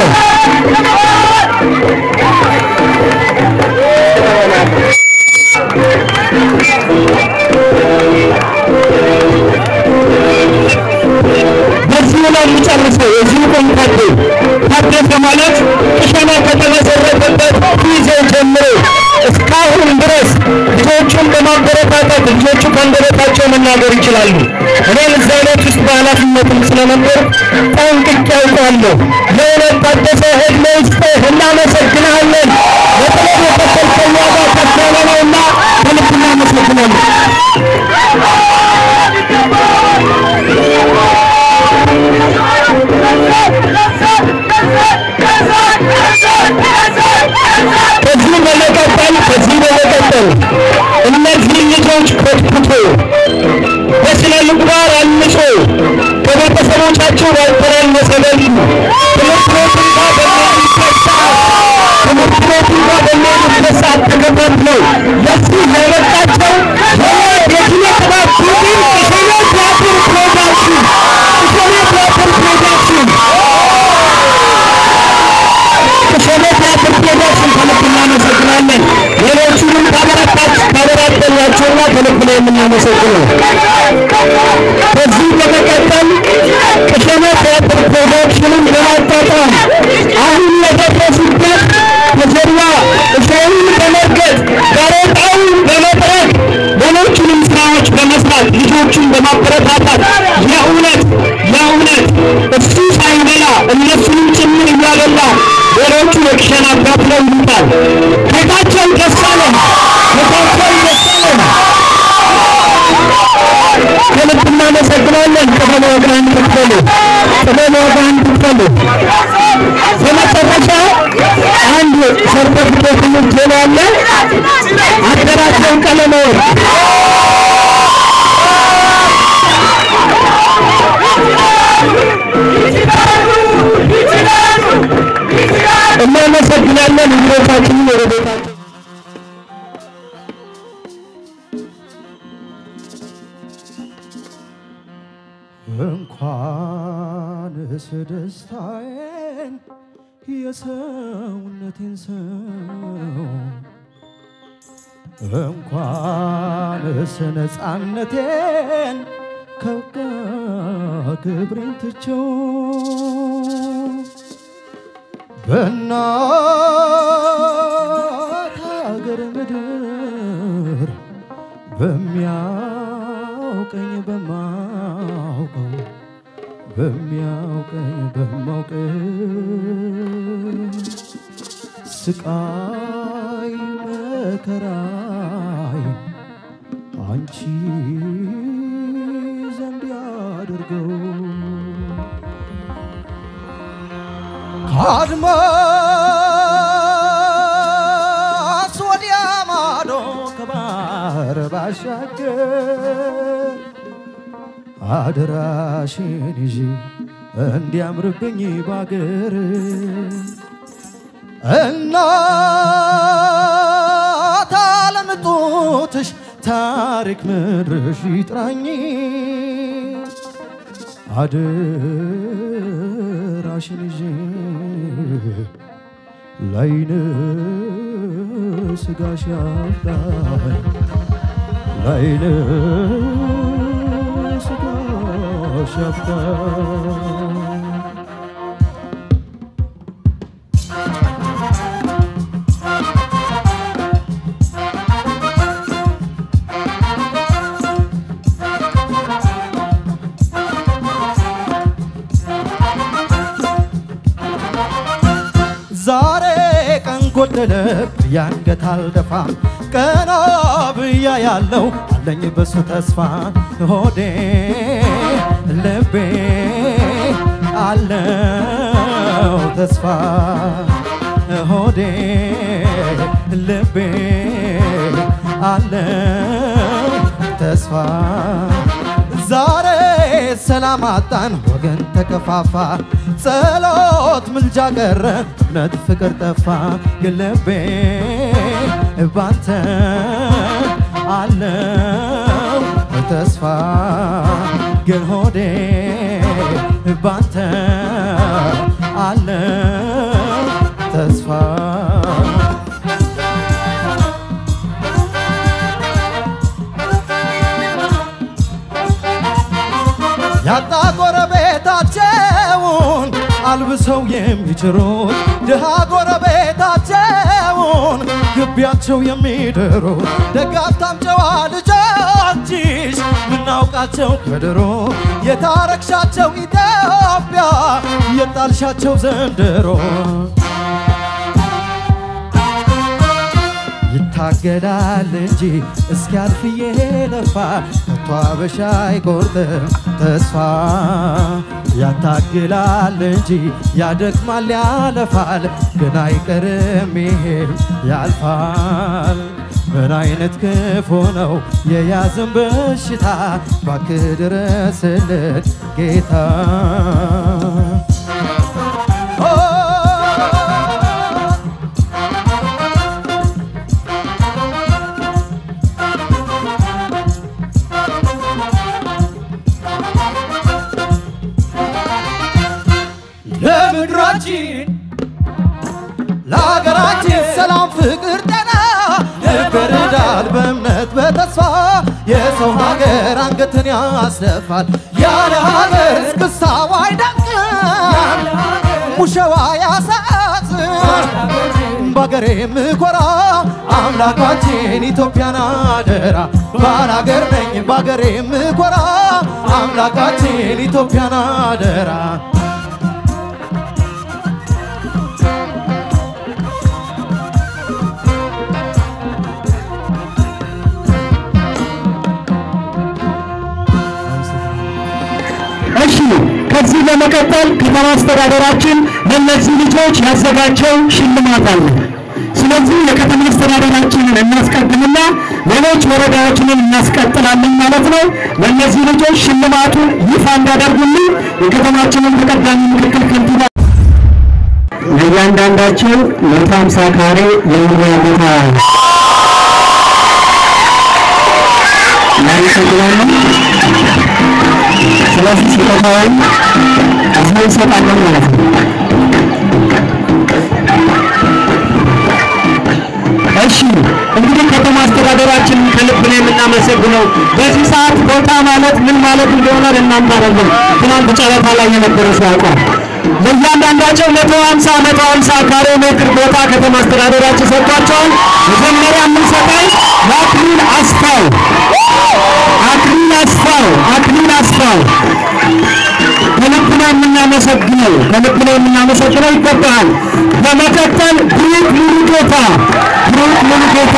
Speaker 12: በዚሁ ነው የሚጨርሰው። የዚሁ ኮንታክት ታደሰ ማለት ቅሸና ከተመሰረተበት ጊዜ ጀምሮ እስካሁን ድረስ ልጆቹን በማበረታታት ልጆቹ ከአንደበታቸው መናገር ይችላሉ። እኔም እዛ ቤት ውስጥ በኃላፊነትም ስለነበር ጠንቅቄ ያውቃለሁ። ለእውነት ታደሰ ዕድሜ ይስጥህ፣ እናመሰግንሃለን። በተለይ የከፈልከኝ ዋጋ ከፍ ያለ ነውና ከልብ እናመሰግናለን። ከዚህ በመቀጠል ከዚህ በመቀጠል እነዚህ ልጆች ኮትኩቶ በስነ ምግባር አንጾ ከቤተሰቦቻቸው ባልተናነሰ መልኩ ትምህርት ቤት እንኳ በሚሄዱበት ሰዓት ትምህርት ቤት እንኳ በሚሄዱበት ሰዓት ተከታትለው ለዚህ ያበቃቸው የኪነ ጥበብ ቡድን ቅሸኔ ቲያትር ፕሮዳክሽን ቅሸኔ ቲያትር ፕሮዳክሽን ቅሸኔ ቲያትር ፕሮዳክሽን ከልብ እናመሰግናለን። ሌሎቹንም ካበረታች ካበራተኛቸውና ከልብ ነው የምናመሰግነው። ከዚህ በመቀጠል ቅሸኔ ቲያትር ፕሮዳክሽንን በማጣጣም አሁን የደረሱበት ከጀርባ እሾሁን በመርገጥ ጋሬጣውን ጌታቸው ደሳለኝ ጌታቸው ደሳለኝ ከልብ እናመሰግናለን። ጥበብ ዋጋህን ትክፈሉ፣ ጥበብ ዋጋህን ትክፈሉ። በመጨረሻ አንድ ሰርተፍኬት ምትል አለ አደራጀውን ቀለመ ወርቅ እናመሰግናለን። ህብረታችንን ወደ ቤታችን
Speaker 3: እንኳንስ ደስታዬን የሰውነቴን ሰው እንኳንስ ነፃነቴን ከጋ ክብሬን ትቼው በእናት ሀገር ምድር በሚያውቀኝ በማውቀው በሚያውቀኝ በማውቀው ስቃይ መከራይ አንቺ ዘንድ ያድርገው ከአድማስ ወዲያ ማዶ ከባህር ባሻገር አደራሽን ይዤ እንዲያምርብኝ ባገር እናት ዓለም ጡትሽ ታሪክ ምድርሽ ይጥራኝ አደራሽን ይዤ ላይነ ስጋሽ ያፍቃኝ ላይነ ስጋሽ ያፍቃኝ ዛሬ ቀን ጎደለ ያንገት አልደፋም ቀና ብያ ያለው አለኝ በሱ ተስፋ ሆዴ ልቤ አለው ተስፋ ሆዴ ልቤ አለው ተስፋ ዛሬ ሰላም አጣን፣ ወገን ተከፋፋ፣ ጸሎት ምልጃ ቀረ፣ እምነት ፍቅር ጠፋ። ግን ልቤ ባንተ አለው ተስፋ፣ ግን ሆዴ ባንተ አለው ተስፋ ያጣ ጎረቤታቸውን አልብሰው የሚችሩት ድሃ ጎረቤታቸውን ግቢያቸው የሚድሩት ደጋፍታም ጨዋ ልጆችሽ ምናውቃቸው ከድሮ የታረክሻቸው ኢትዮጵያ የጣልሻቸው ዘንድሮ ይታገላል እንጂ እስኪያልፍ እየለፋ ከቶ አበሻ አይቆርጥም ተስፋ ያታግላል እንጂ ያደክማል ያለፋል ግን አይቀርም ይሄም ያልፋል ምን አይነት ክፉ ነው የያዝን በሽታ ባክህ ድረስልን ጌታ ለምድራችን ለሀገራችን ሰላም፣ ፍቅር፣ ጤና ይበረዳል በእምነት በተስፋ የሰው ሀገር አንገትን ያስደፋል ያለ ሀገር እስክስታው አይደምቅም ሙሸዋ ያሳዝን በሀገሬ ምኮራ አምላካችን ኢትዮጵያን አደራ ባላገር ነኝ በሀገሬ ምኮራ አምላካችን ኢትዮጵያን አደራ
Speaker 12: ከዚህ በመቀጠል ከተማ አስተዳደራችን ለእነዚህ ልጆች ያዘጋጀው ሽልማት አለ። ስለዚህ የከተማ አስተዳደራችንን እናስቀድምና ሌሎች ወረዳዎችንን እናስቀጥላለን ማለት ነው። ለእነዚህ ልጆች ሽልማቱን ይፋ እንዲያደርጉልን የከተማችንን ተቀዳሚ ምክትል ከንቲባ
Speaker 13: ለእያንዳንዳቸው መቶ ሀምሳ ካሬ የመኖሪያ ቦታ እናመሰግናለን። ስለዚህ ስጦታውን እዚህ እንሰጣለን ማለት ነው።
Speaker 12: እሺ እንግዲህ ከተማ አስተዳደራችንን ከልብ ነው የምናመሰግነው። በዚህ ሰዓት ቦታ ማለት ምን ማለት እንደሆነ ለእናንተ አይደለም። ትናንት ጨረታ ላይ የነበረ ሰው ያውቃል። ለእያንዳንዳቸው መቶ ሀምሳ መቶ ሀምሳ ካሬ ሜትር ቦታ ከተማ አስተዳደራችን ሰጥቷቸዋል። መጀመሪያ የምንሰጠው ለአክሊል አስፋው አክሊል አስፋው አክሊል አስፋው ከልብ ነው የምናመሰግነው፣ ከልብ ነው የምናመሰግነው። ይገባሃል። በመቀጠል ብሩክ ሙሉጌታ ብሩክ ሙሉጌታ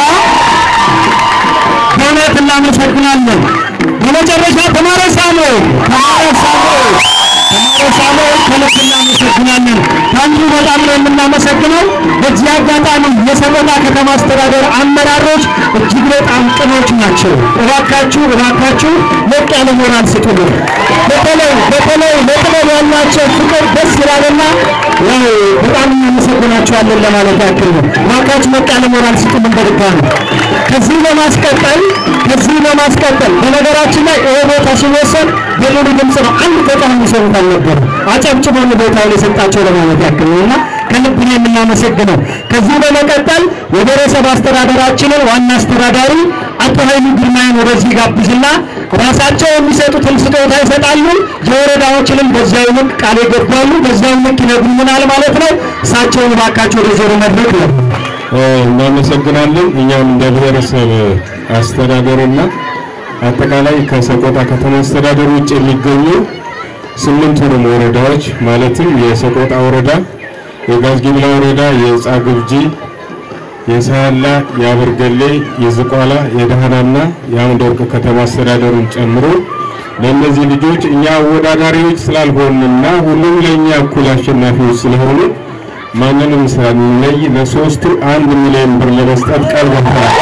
Speaker 12: በእውነት እናመሰግናለን። በመጨረሻ ተማረ ሳሙኤል ተማረ ሳሙኤል ተማረ ሳሙኤል ከልብ እናመሰግናለን። ታንቱ በጣም ነው የምናመሰግነው። በዚህ አጋጣሚ የሰቆጣ ከተማ አስተዳደር አመራሮች እጅግ በጣም ቅኖች ናቸው። እባካችሁ እባካችሁ ሞቅ ያለ ሞራል ስጡልን። በተለይ በተለይ ለጥበብ ያላቸው ፍቅር ደስ ይላልና ያው በጣም እናመሰግናችኋለን ለማለት ያክል ነው። እባካችሁ ሞቅ ያለ ሞራል ስጡልን በድጋሚ ከዚህ በማስቀጠል ከዚህ በማስቀጠል በነገራችን ላይ ይሄ ቦታ ሲወሰድ በሙሉ ድምፅ ነው። አንድ ተቃዋሚ ሰውት አልነበረም። አጨብጭበው ነው ቦታውን የሰጣቸው ለማለት ያክል ነው እና ከልብ ነው የምናመሰግነው። ከዚህ በመቀጠል የብሔረሰብ አስተዳደራችንን ዋና አስተዳዳሪ አቶ ኃይሉ ግርማን ወደዚህ ጋብዝና ራሳቸው የሚሰጡትን ስጦታ ይሰጣሉ። የወረዳዎችንም በዚያው ልክ ቃል ይገባሉ። በዚያው ልክ ይነግሩናል ማለት ነው። እሳቸውን እባካቸው ወደ ዞሮ መድረክ ነው
Speaker 14: እናመሰግናለን። እኛም እንደ ብሔረሰብ አስተዳደርና አጠቃላይ ከሰቆጣ ከተማ አስተዳደር ውጭ የሚገኙ ስምንቱንም ወረዳዎች ማለትም የሰቆጣ ወረዳ፣ የጋዝጊብላ ወረዳ፣ የጻግብጂ፣ የሳያላ፣ የአበርገሌ፣ የዝቋላ፣ የደህናና የአምድ ወርቅ ከተማ አስተዳደሩን ጨምሮ ለእነዚህ ልጆች እኛ አወዳዳሪዎች ስላልሆንና ሁሉም ለእኛ እኩል አሸናፊዎች ስለሆኑ ማንንም ሳንለይ ለሶስቱ አንድ ሚሊዮን ብር ለመስጠት ቃል ገብተናል።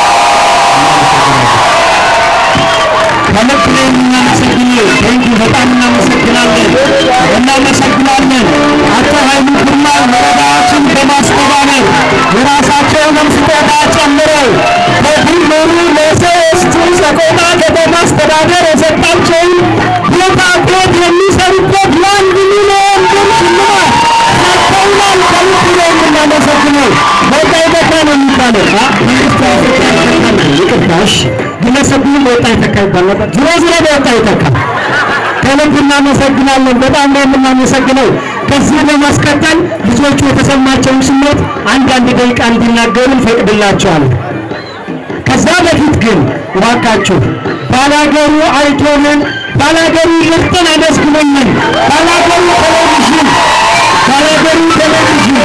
Speaker 12: ከልብ ነው የምናመሰግነው። ቴንኪ በጣም እናመሰግናለን እናመሰግናለን። አቶ ኃይሉ ግርማ ወረዳዎችን በማስተባበር የራሳቸውንም ስጦታ ጨምረው በድምሩ ለሶስቱ ሰቆጣ ከተማ አስተዳደር የሰጣቸውን ቦታ ቤት የሚሰሩበት ለአንድ ሚሊዮን ብር ሽልማት ሰጥተውናል። ከልብ ነው የምናመሰግነው። በቃ ይበቃ ነው የሚባለው አ መንግስት ይቅርታ እሺ ግለሰቡ በወጣ ይተካ ይባል ነበር። ዞሮ ዞሮ በወጣ ይተካ። ከልብ እናመሰግናለን። በጣም ነው የምናመሰግነው። ከዚህ በማስቀጠል ልጆቹ የተሰማቸውን ስሜት አንዳንድ ደቂቃ እንዲናገሩ እንፈቅድላቸዋለን። ከዛ በፊት ግን እባካችሁ ባላገሩ አይቶንን ባላገሩ ምርጥን አመስግኖልን ባላገሩ ቴሌቪዥን ባላገሩ ቴሌቪዥን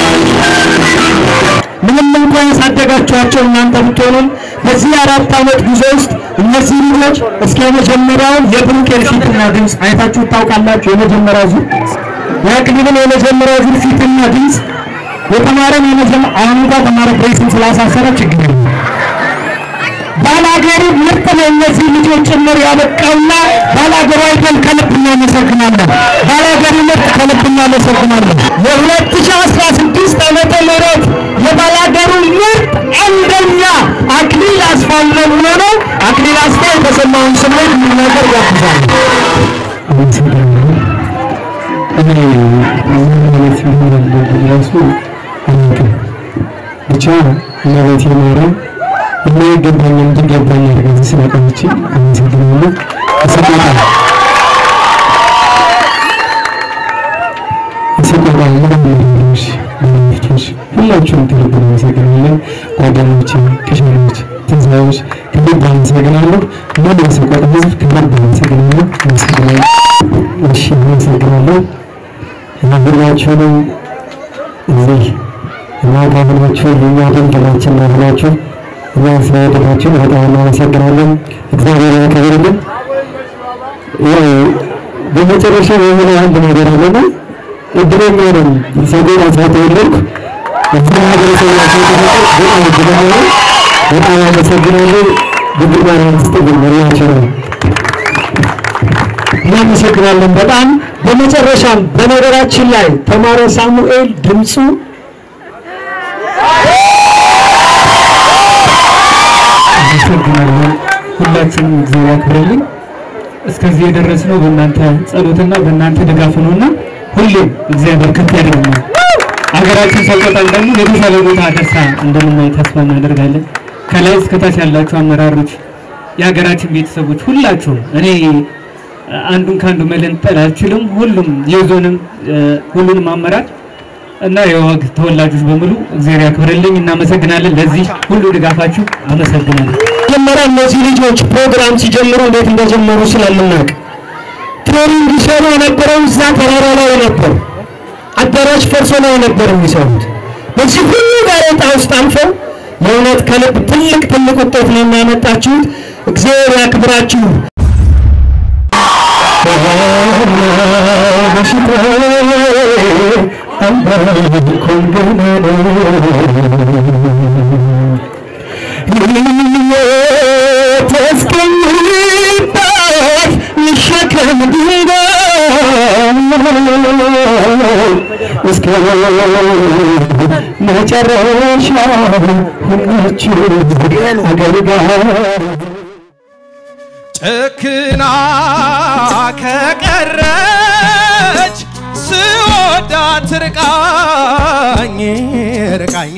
Speaker 12: ምንም እንኳን ያሳደጋችኋቸው እናንተ ብትሆኑም በዚህ አራት ዓመት ጉዞ ውስጥ እነዚህ ልጆች እስከ የመጀመሪያውን የብሩክ የፊትና ድምፅ አይታችሁ ታውቃላችሁ። የመጀመሪያው ዙር የአክሊልን የመጀመሪያው ዙር ፊትና ድምፅ የተማረን የመጀመ- አሁን እንኳን ተማረ ብሬስን ስላሳሰረ ችግር የለም። ባላገሩ ምርጥ ነው እነዚህ ልጆች ጭምር ያበቃውና ባላገሩ አይተን ከልብ እናመሰግናለን። ባላገሩ ምርጥ ከልብ እናመሰግናለን። የ2016 ዓመተ ምህረት የባላገሩ ምርጥ አንደኛ አክሊል አስፋው ነው የሚሆነው። አክሊል አስፋው የተሰማውን ስሜት እንዲናገር ጋብዛለሁ።
Speaker 13: እኔ ምን አይነት ይሆናል ራሱ አላውቅም። ብቻ እመቤቴ ማርያም የማይገባኝ እንዲገባኝ አድርጋ ስላቆመችኝ አመሰግናለሁ። ሰቆጣ የሰቆጣ ምርምሮች ባለመፍቶች ሁላችሁም ከልብ እናመሰግናለን። ጓደኞቼ፣ ከሻሎች፣ ትንሣኤዎች ከልብ አመሰግናለሁ። ሙሉ የሰቆጣ ሕዝብ ከልብ አመሰግናለሁ። አመሰግናለሁ። እሺ አመሰግናለሁ። ሁላችሁንም እዚህ እናት አብናችሁ የእኛ ድንግላችን ናችሁ። እኛ ስለወደዳችሁ በጣም እናመሰግናለን። እግዚአብሔር ያክብርልን። ያው በመጨረሻ የሆነ አንድ ነገር አለና እድለኛ ነኝ ሰጎን አስራ ተወለድኩ እዚህ ማህበረሰብ ያቸው ተፈጠር በጣም እድለኛ ነኝ። በጣም አመሰግናለሁ። ድንግል ማርያም ትስጥልኝ መሪያቸው ነው። እናመሰግናለን በጣም በመጨረሻም በነገራችን ላይ ተማረ ሳሙኤል ድምፁ አመሰግናለን። ሁላችንም እግዚአብሔር ያክብርልኝ። እስከዚህ የደረስነው በእናንተ ጸሎትና በእናንተ ድጋፍ ነውና ሁሌም እግዚአብሔር ከፍ ያደርገናል። ሀገራችን ሰቆጣን ደግሞ የተሻለ ቦታ ደርሳ እንደምናይ ተስፋ እናደርጋለን። ከላይ እስከታች ያላችሁ አመራሮች፣ የሀገራችን ቤተሰቦች ሁላችሁም እኔ አንዱን ከአንዱ መለንጠል አልችልም። ሁሉም የዞንም ሁሉንም አመራር እና የወግ ተወላጆች በሙሉ እግዚአብሔር ያክብርልኝ። እናመሰግናለን። ለዚህ ሁሉ ድጋፋችሁ አመሰግናለሁ።
Speaker 12: መጀመሪያ እነዚህ ልጆች ፕሮግራም ሲጀምሩ እንዴት እንደጀመሩ ስለምናውቅ ትሬኒንግ ይሰሩ የነበረው እዛ ተራራ ላይ ነበር። አዳራሽ ፈርሶ ላይ ነበር የሚሰሩት። በዚህ ሁሉ ጋሬጣ ውስጥ አልፈው የእውነት ከልብ ትልቅ ትልቅ ውጤት ነው የሚያመጣችሁት። እግዚአብሔር ያክብራችሁ። ተስቀኝባት ልሸከም ድንጋይ እስከ መጨረሻ ሁላችሁ አገልጋይ
Speaker 3: ጨክና ከቀረች ስወዳት ርቃኝ ርቃኝ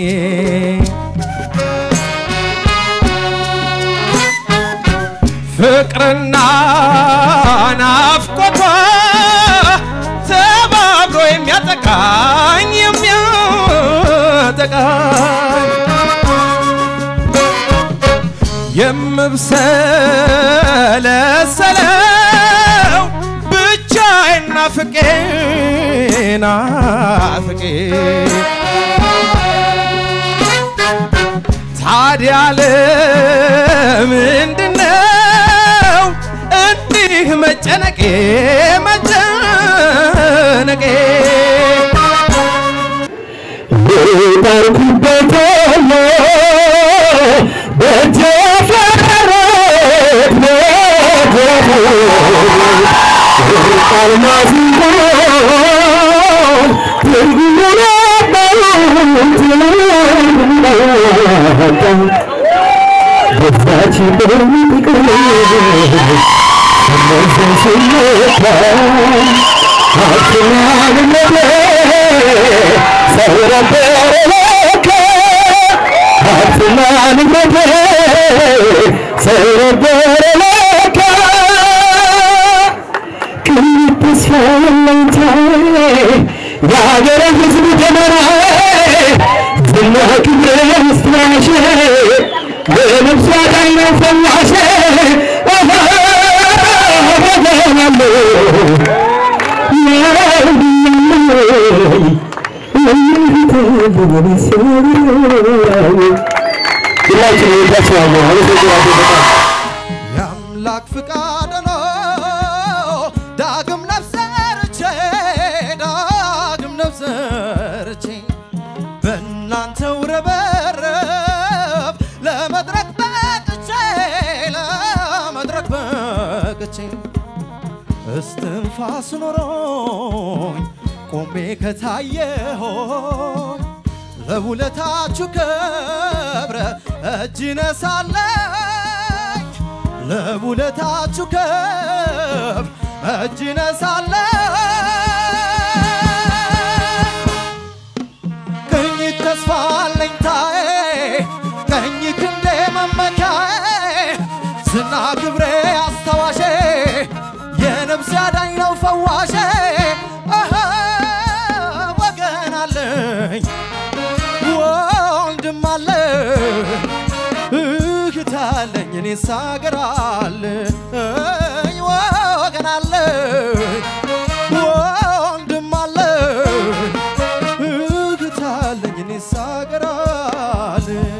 Speaker 3: ፍቅርና ናፍቆቷ ተባብሮ የሚያጠቃኝ የሚያጠቃኝ የምብሰለሰለው ብቻዬን ናፍቄ ናፍቄ ታዲያ ለምንድነው እንዲህ መጨነቄ መጨነቄ
Speaker 12: ባርኩበት በተፈረት መድረኩ ቃል ማሲንቆን ትርጉሙ ነበሩት በዛች በሚቅር መዘሽለታ አትናንነቴ ሰው ነበረ ለካ አትናንነቴ ሰው ነበረ ለካ ቅን ተስፋ ለኝታዬ የሀገረ ሕዝብ ተመራዬ ዝና ክብረ ስትራሼ በነፍሷ ላይ ነው ፈዋሼ ሁላችን ይወዳቸዋለሁ። አመሰግናለሁ በጣም
Speaker 3: የአምላክ ፍቃድ ነው ዳግም ነፍሰርቼ ዳግም ነፍሰርቼ በእናንተው ረበረብ ለመድረክ በቅቼ ለመድረክ በቅቼ እስትንፋስ ኖሮኝ ቆሜ ከታየሆኝ ለውለታችሁ ክብረ እጅ ነሳለኝ ለውለታችሁ ክብር እጅ ነሳለኝ ቀኝ ተስፋ አለኝታዬ ቀኝ ክንዴ መመኪያዬ ዝና ክብሬ አስታዋሼ የነፍስ አዳኝ ነው ፈዋሼ አሃ፣ ወገን አለኝ ወንድም አለኝ እህት አለኝ እኔስ አገር አለኝ ወገን አለኝ ወንድም አለኝ እህት አለኝ እኔስ አገር አለኝ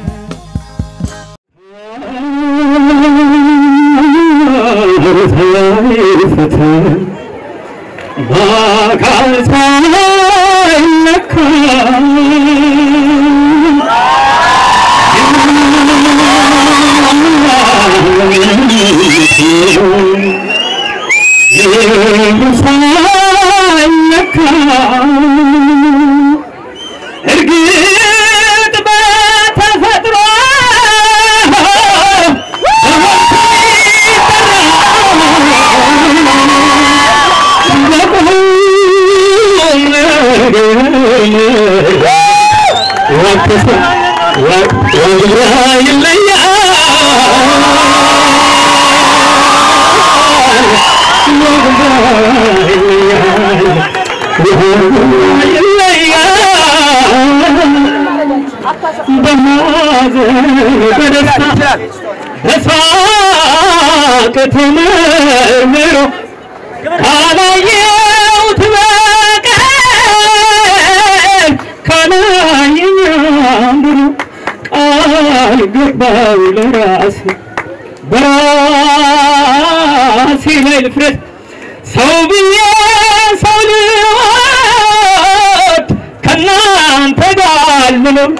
Speaker 12: ወግራ ይለያል በሳቅ ተመርምሮ ካላየሁት በቀር ካላየኝ አንዱ ቃል ገባው ለራሴ በራሴ ላይ ልፍረት ሰው ብዬ ሰው ልወድ ከእናንተ ጋር ልኖር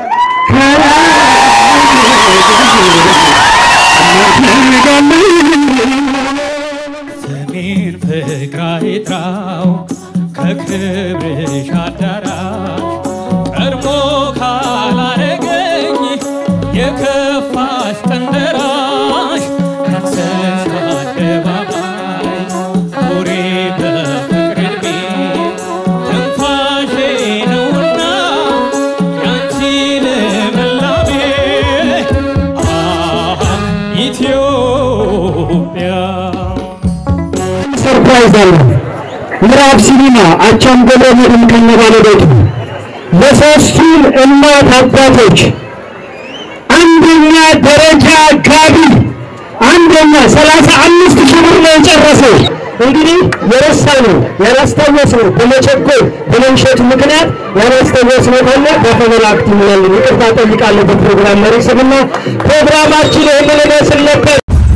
Speaker 11: ስሜን ፍቅር አይጥራው ከክብርሽ አዳራሽ ቀድሞ ካላረገኝ የከፋሽ ቀንደራሽ ከሰሽ አደባባይ ኑሬ በፍቅር ዕድሜ ትንፋሼ ነውና ያንቺ ልምላሜ አሃ ኢትዮጵያ
Speaker 12: ሰርፕራይዝ አለ። ምዕራብ ሲኒማ አቻምበሎ መድን ከነ ባለቤቱ ለሶስቱም እናት አባቶች አንደኛ ደረጃ ጋቢ አንደኛ ሰላሳ አምስት ሺህ ብር ነው የጨረሰው። እንግዲህ የረሳ ነው ያላስታወስ ነው በመቸኮል በመንሸት ምክንያት ያላስታወስ ነው ካለ በተመላክት ይላል። ይቅርታ ጠይቃለሁ በፕሮግራም መሪ ስምና ፕሮግራማችን ይህንን ይመስል ነበር።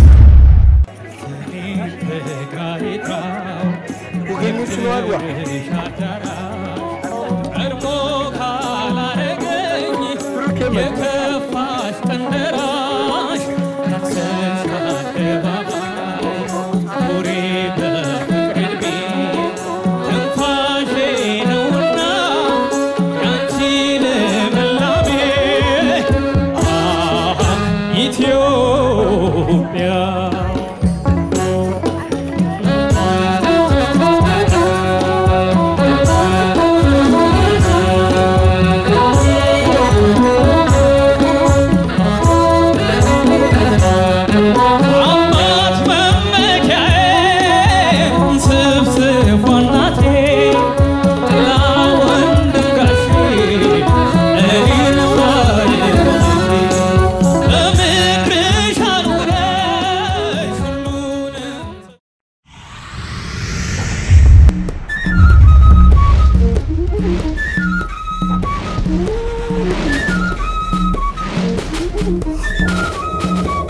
Speaker 11: የከፋሽ ቀንደራሽ ከሰሽ አደባባይ ኑሬ በፍቅር ዕድሜ ትንፋሼ ነውና ያንቺ ልምላሜ አሃ ኢትዮጵያ አባት መመኪያዬ ስብስቧ እናቴ ለወንድ ጋሼ እኔን ባለቤቴ በምድርሽ አኑረሽ ሁሉንም
Speaker 12: Thank you.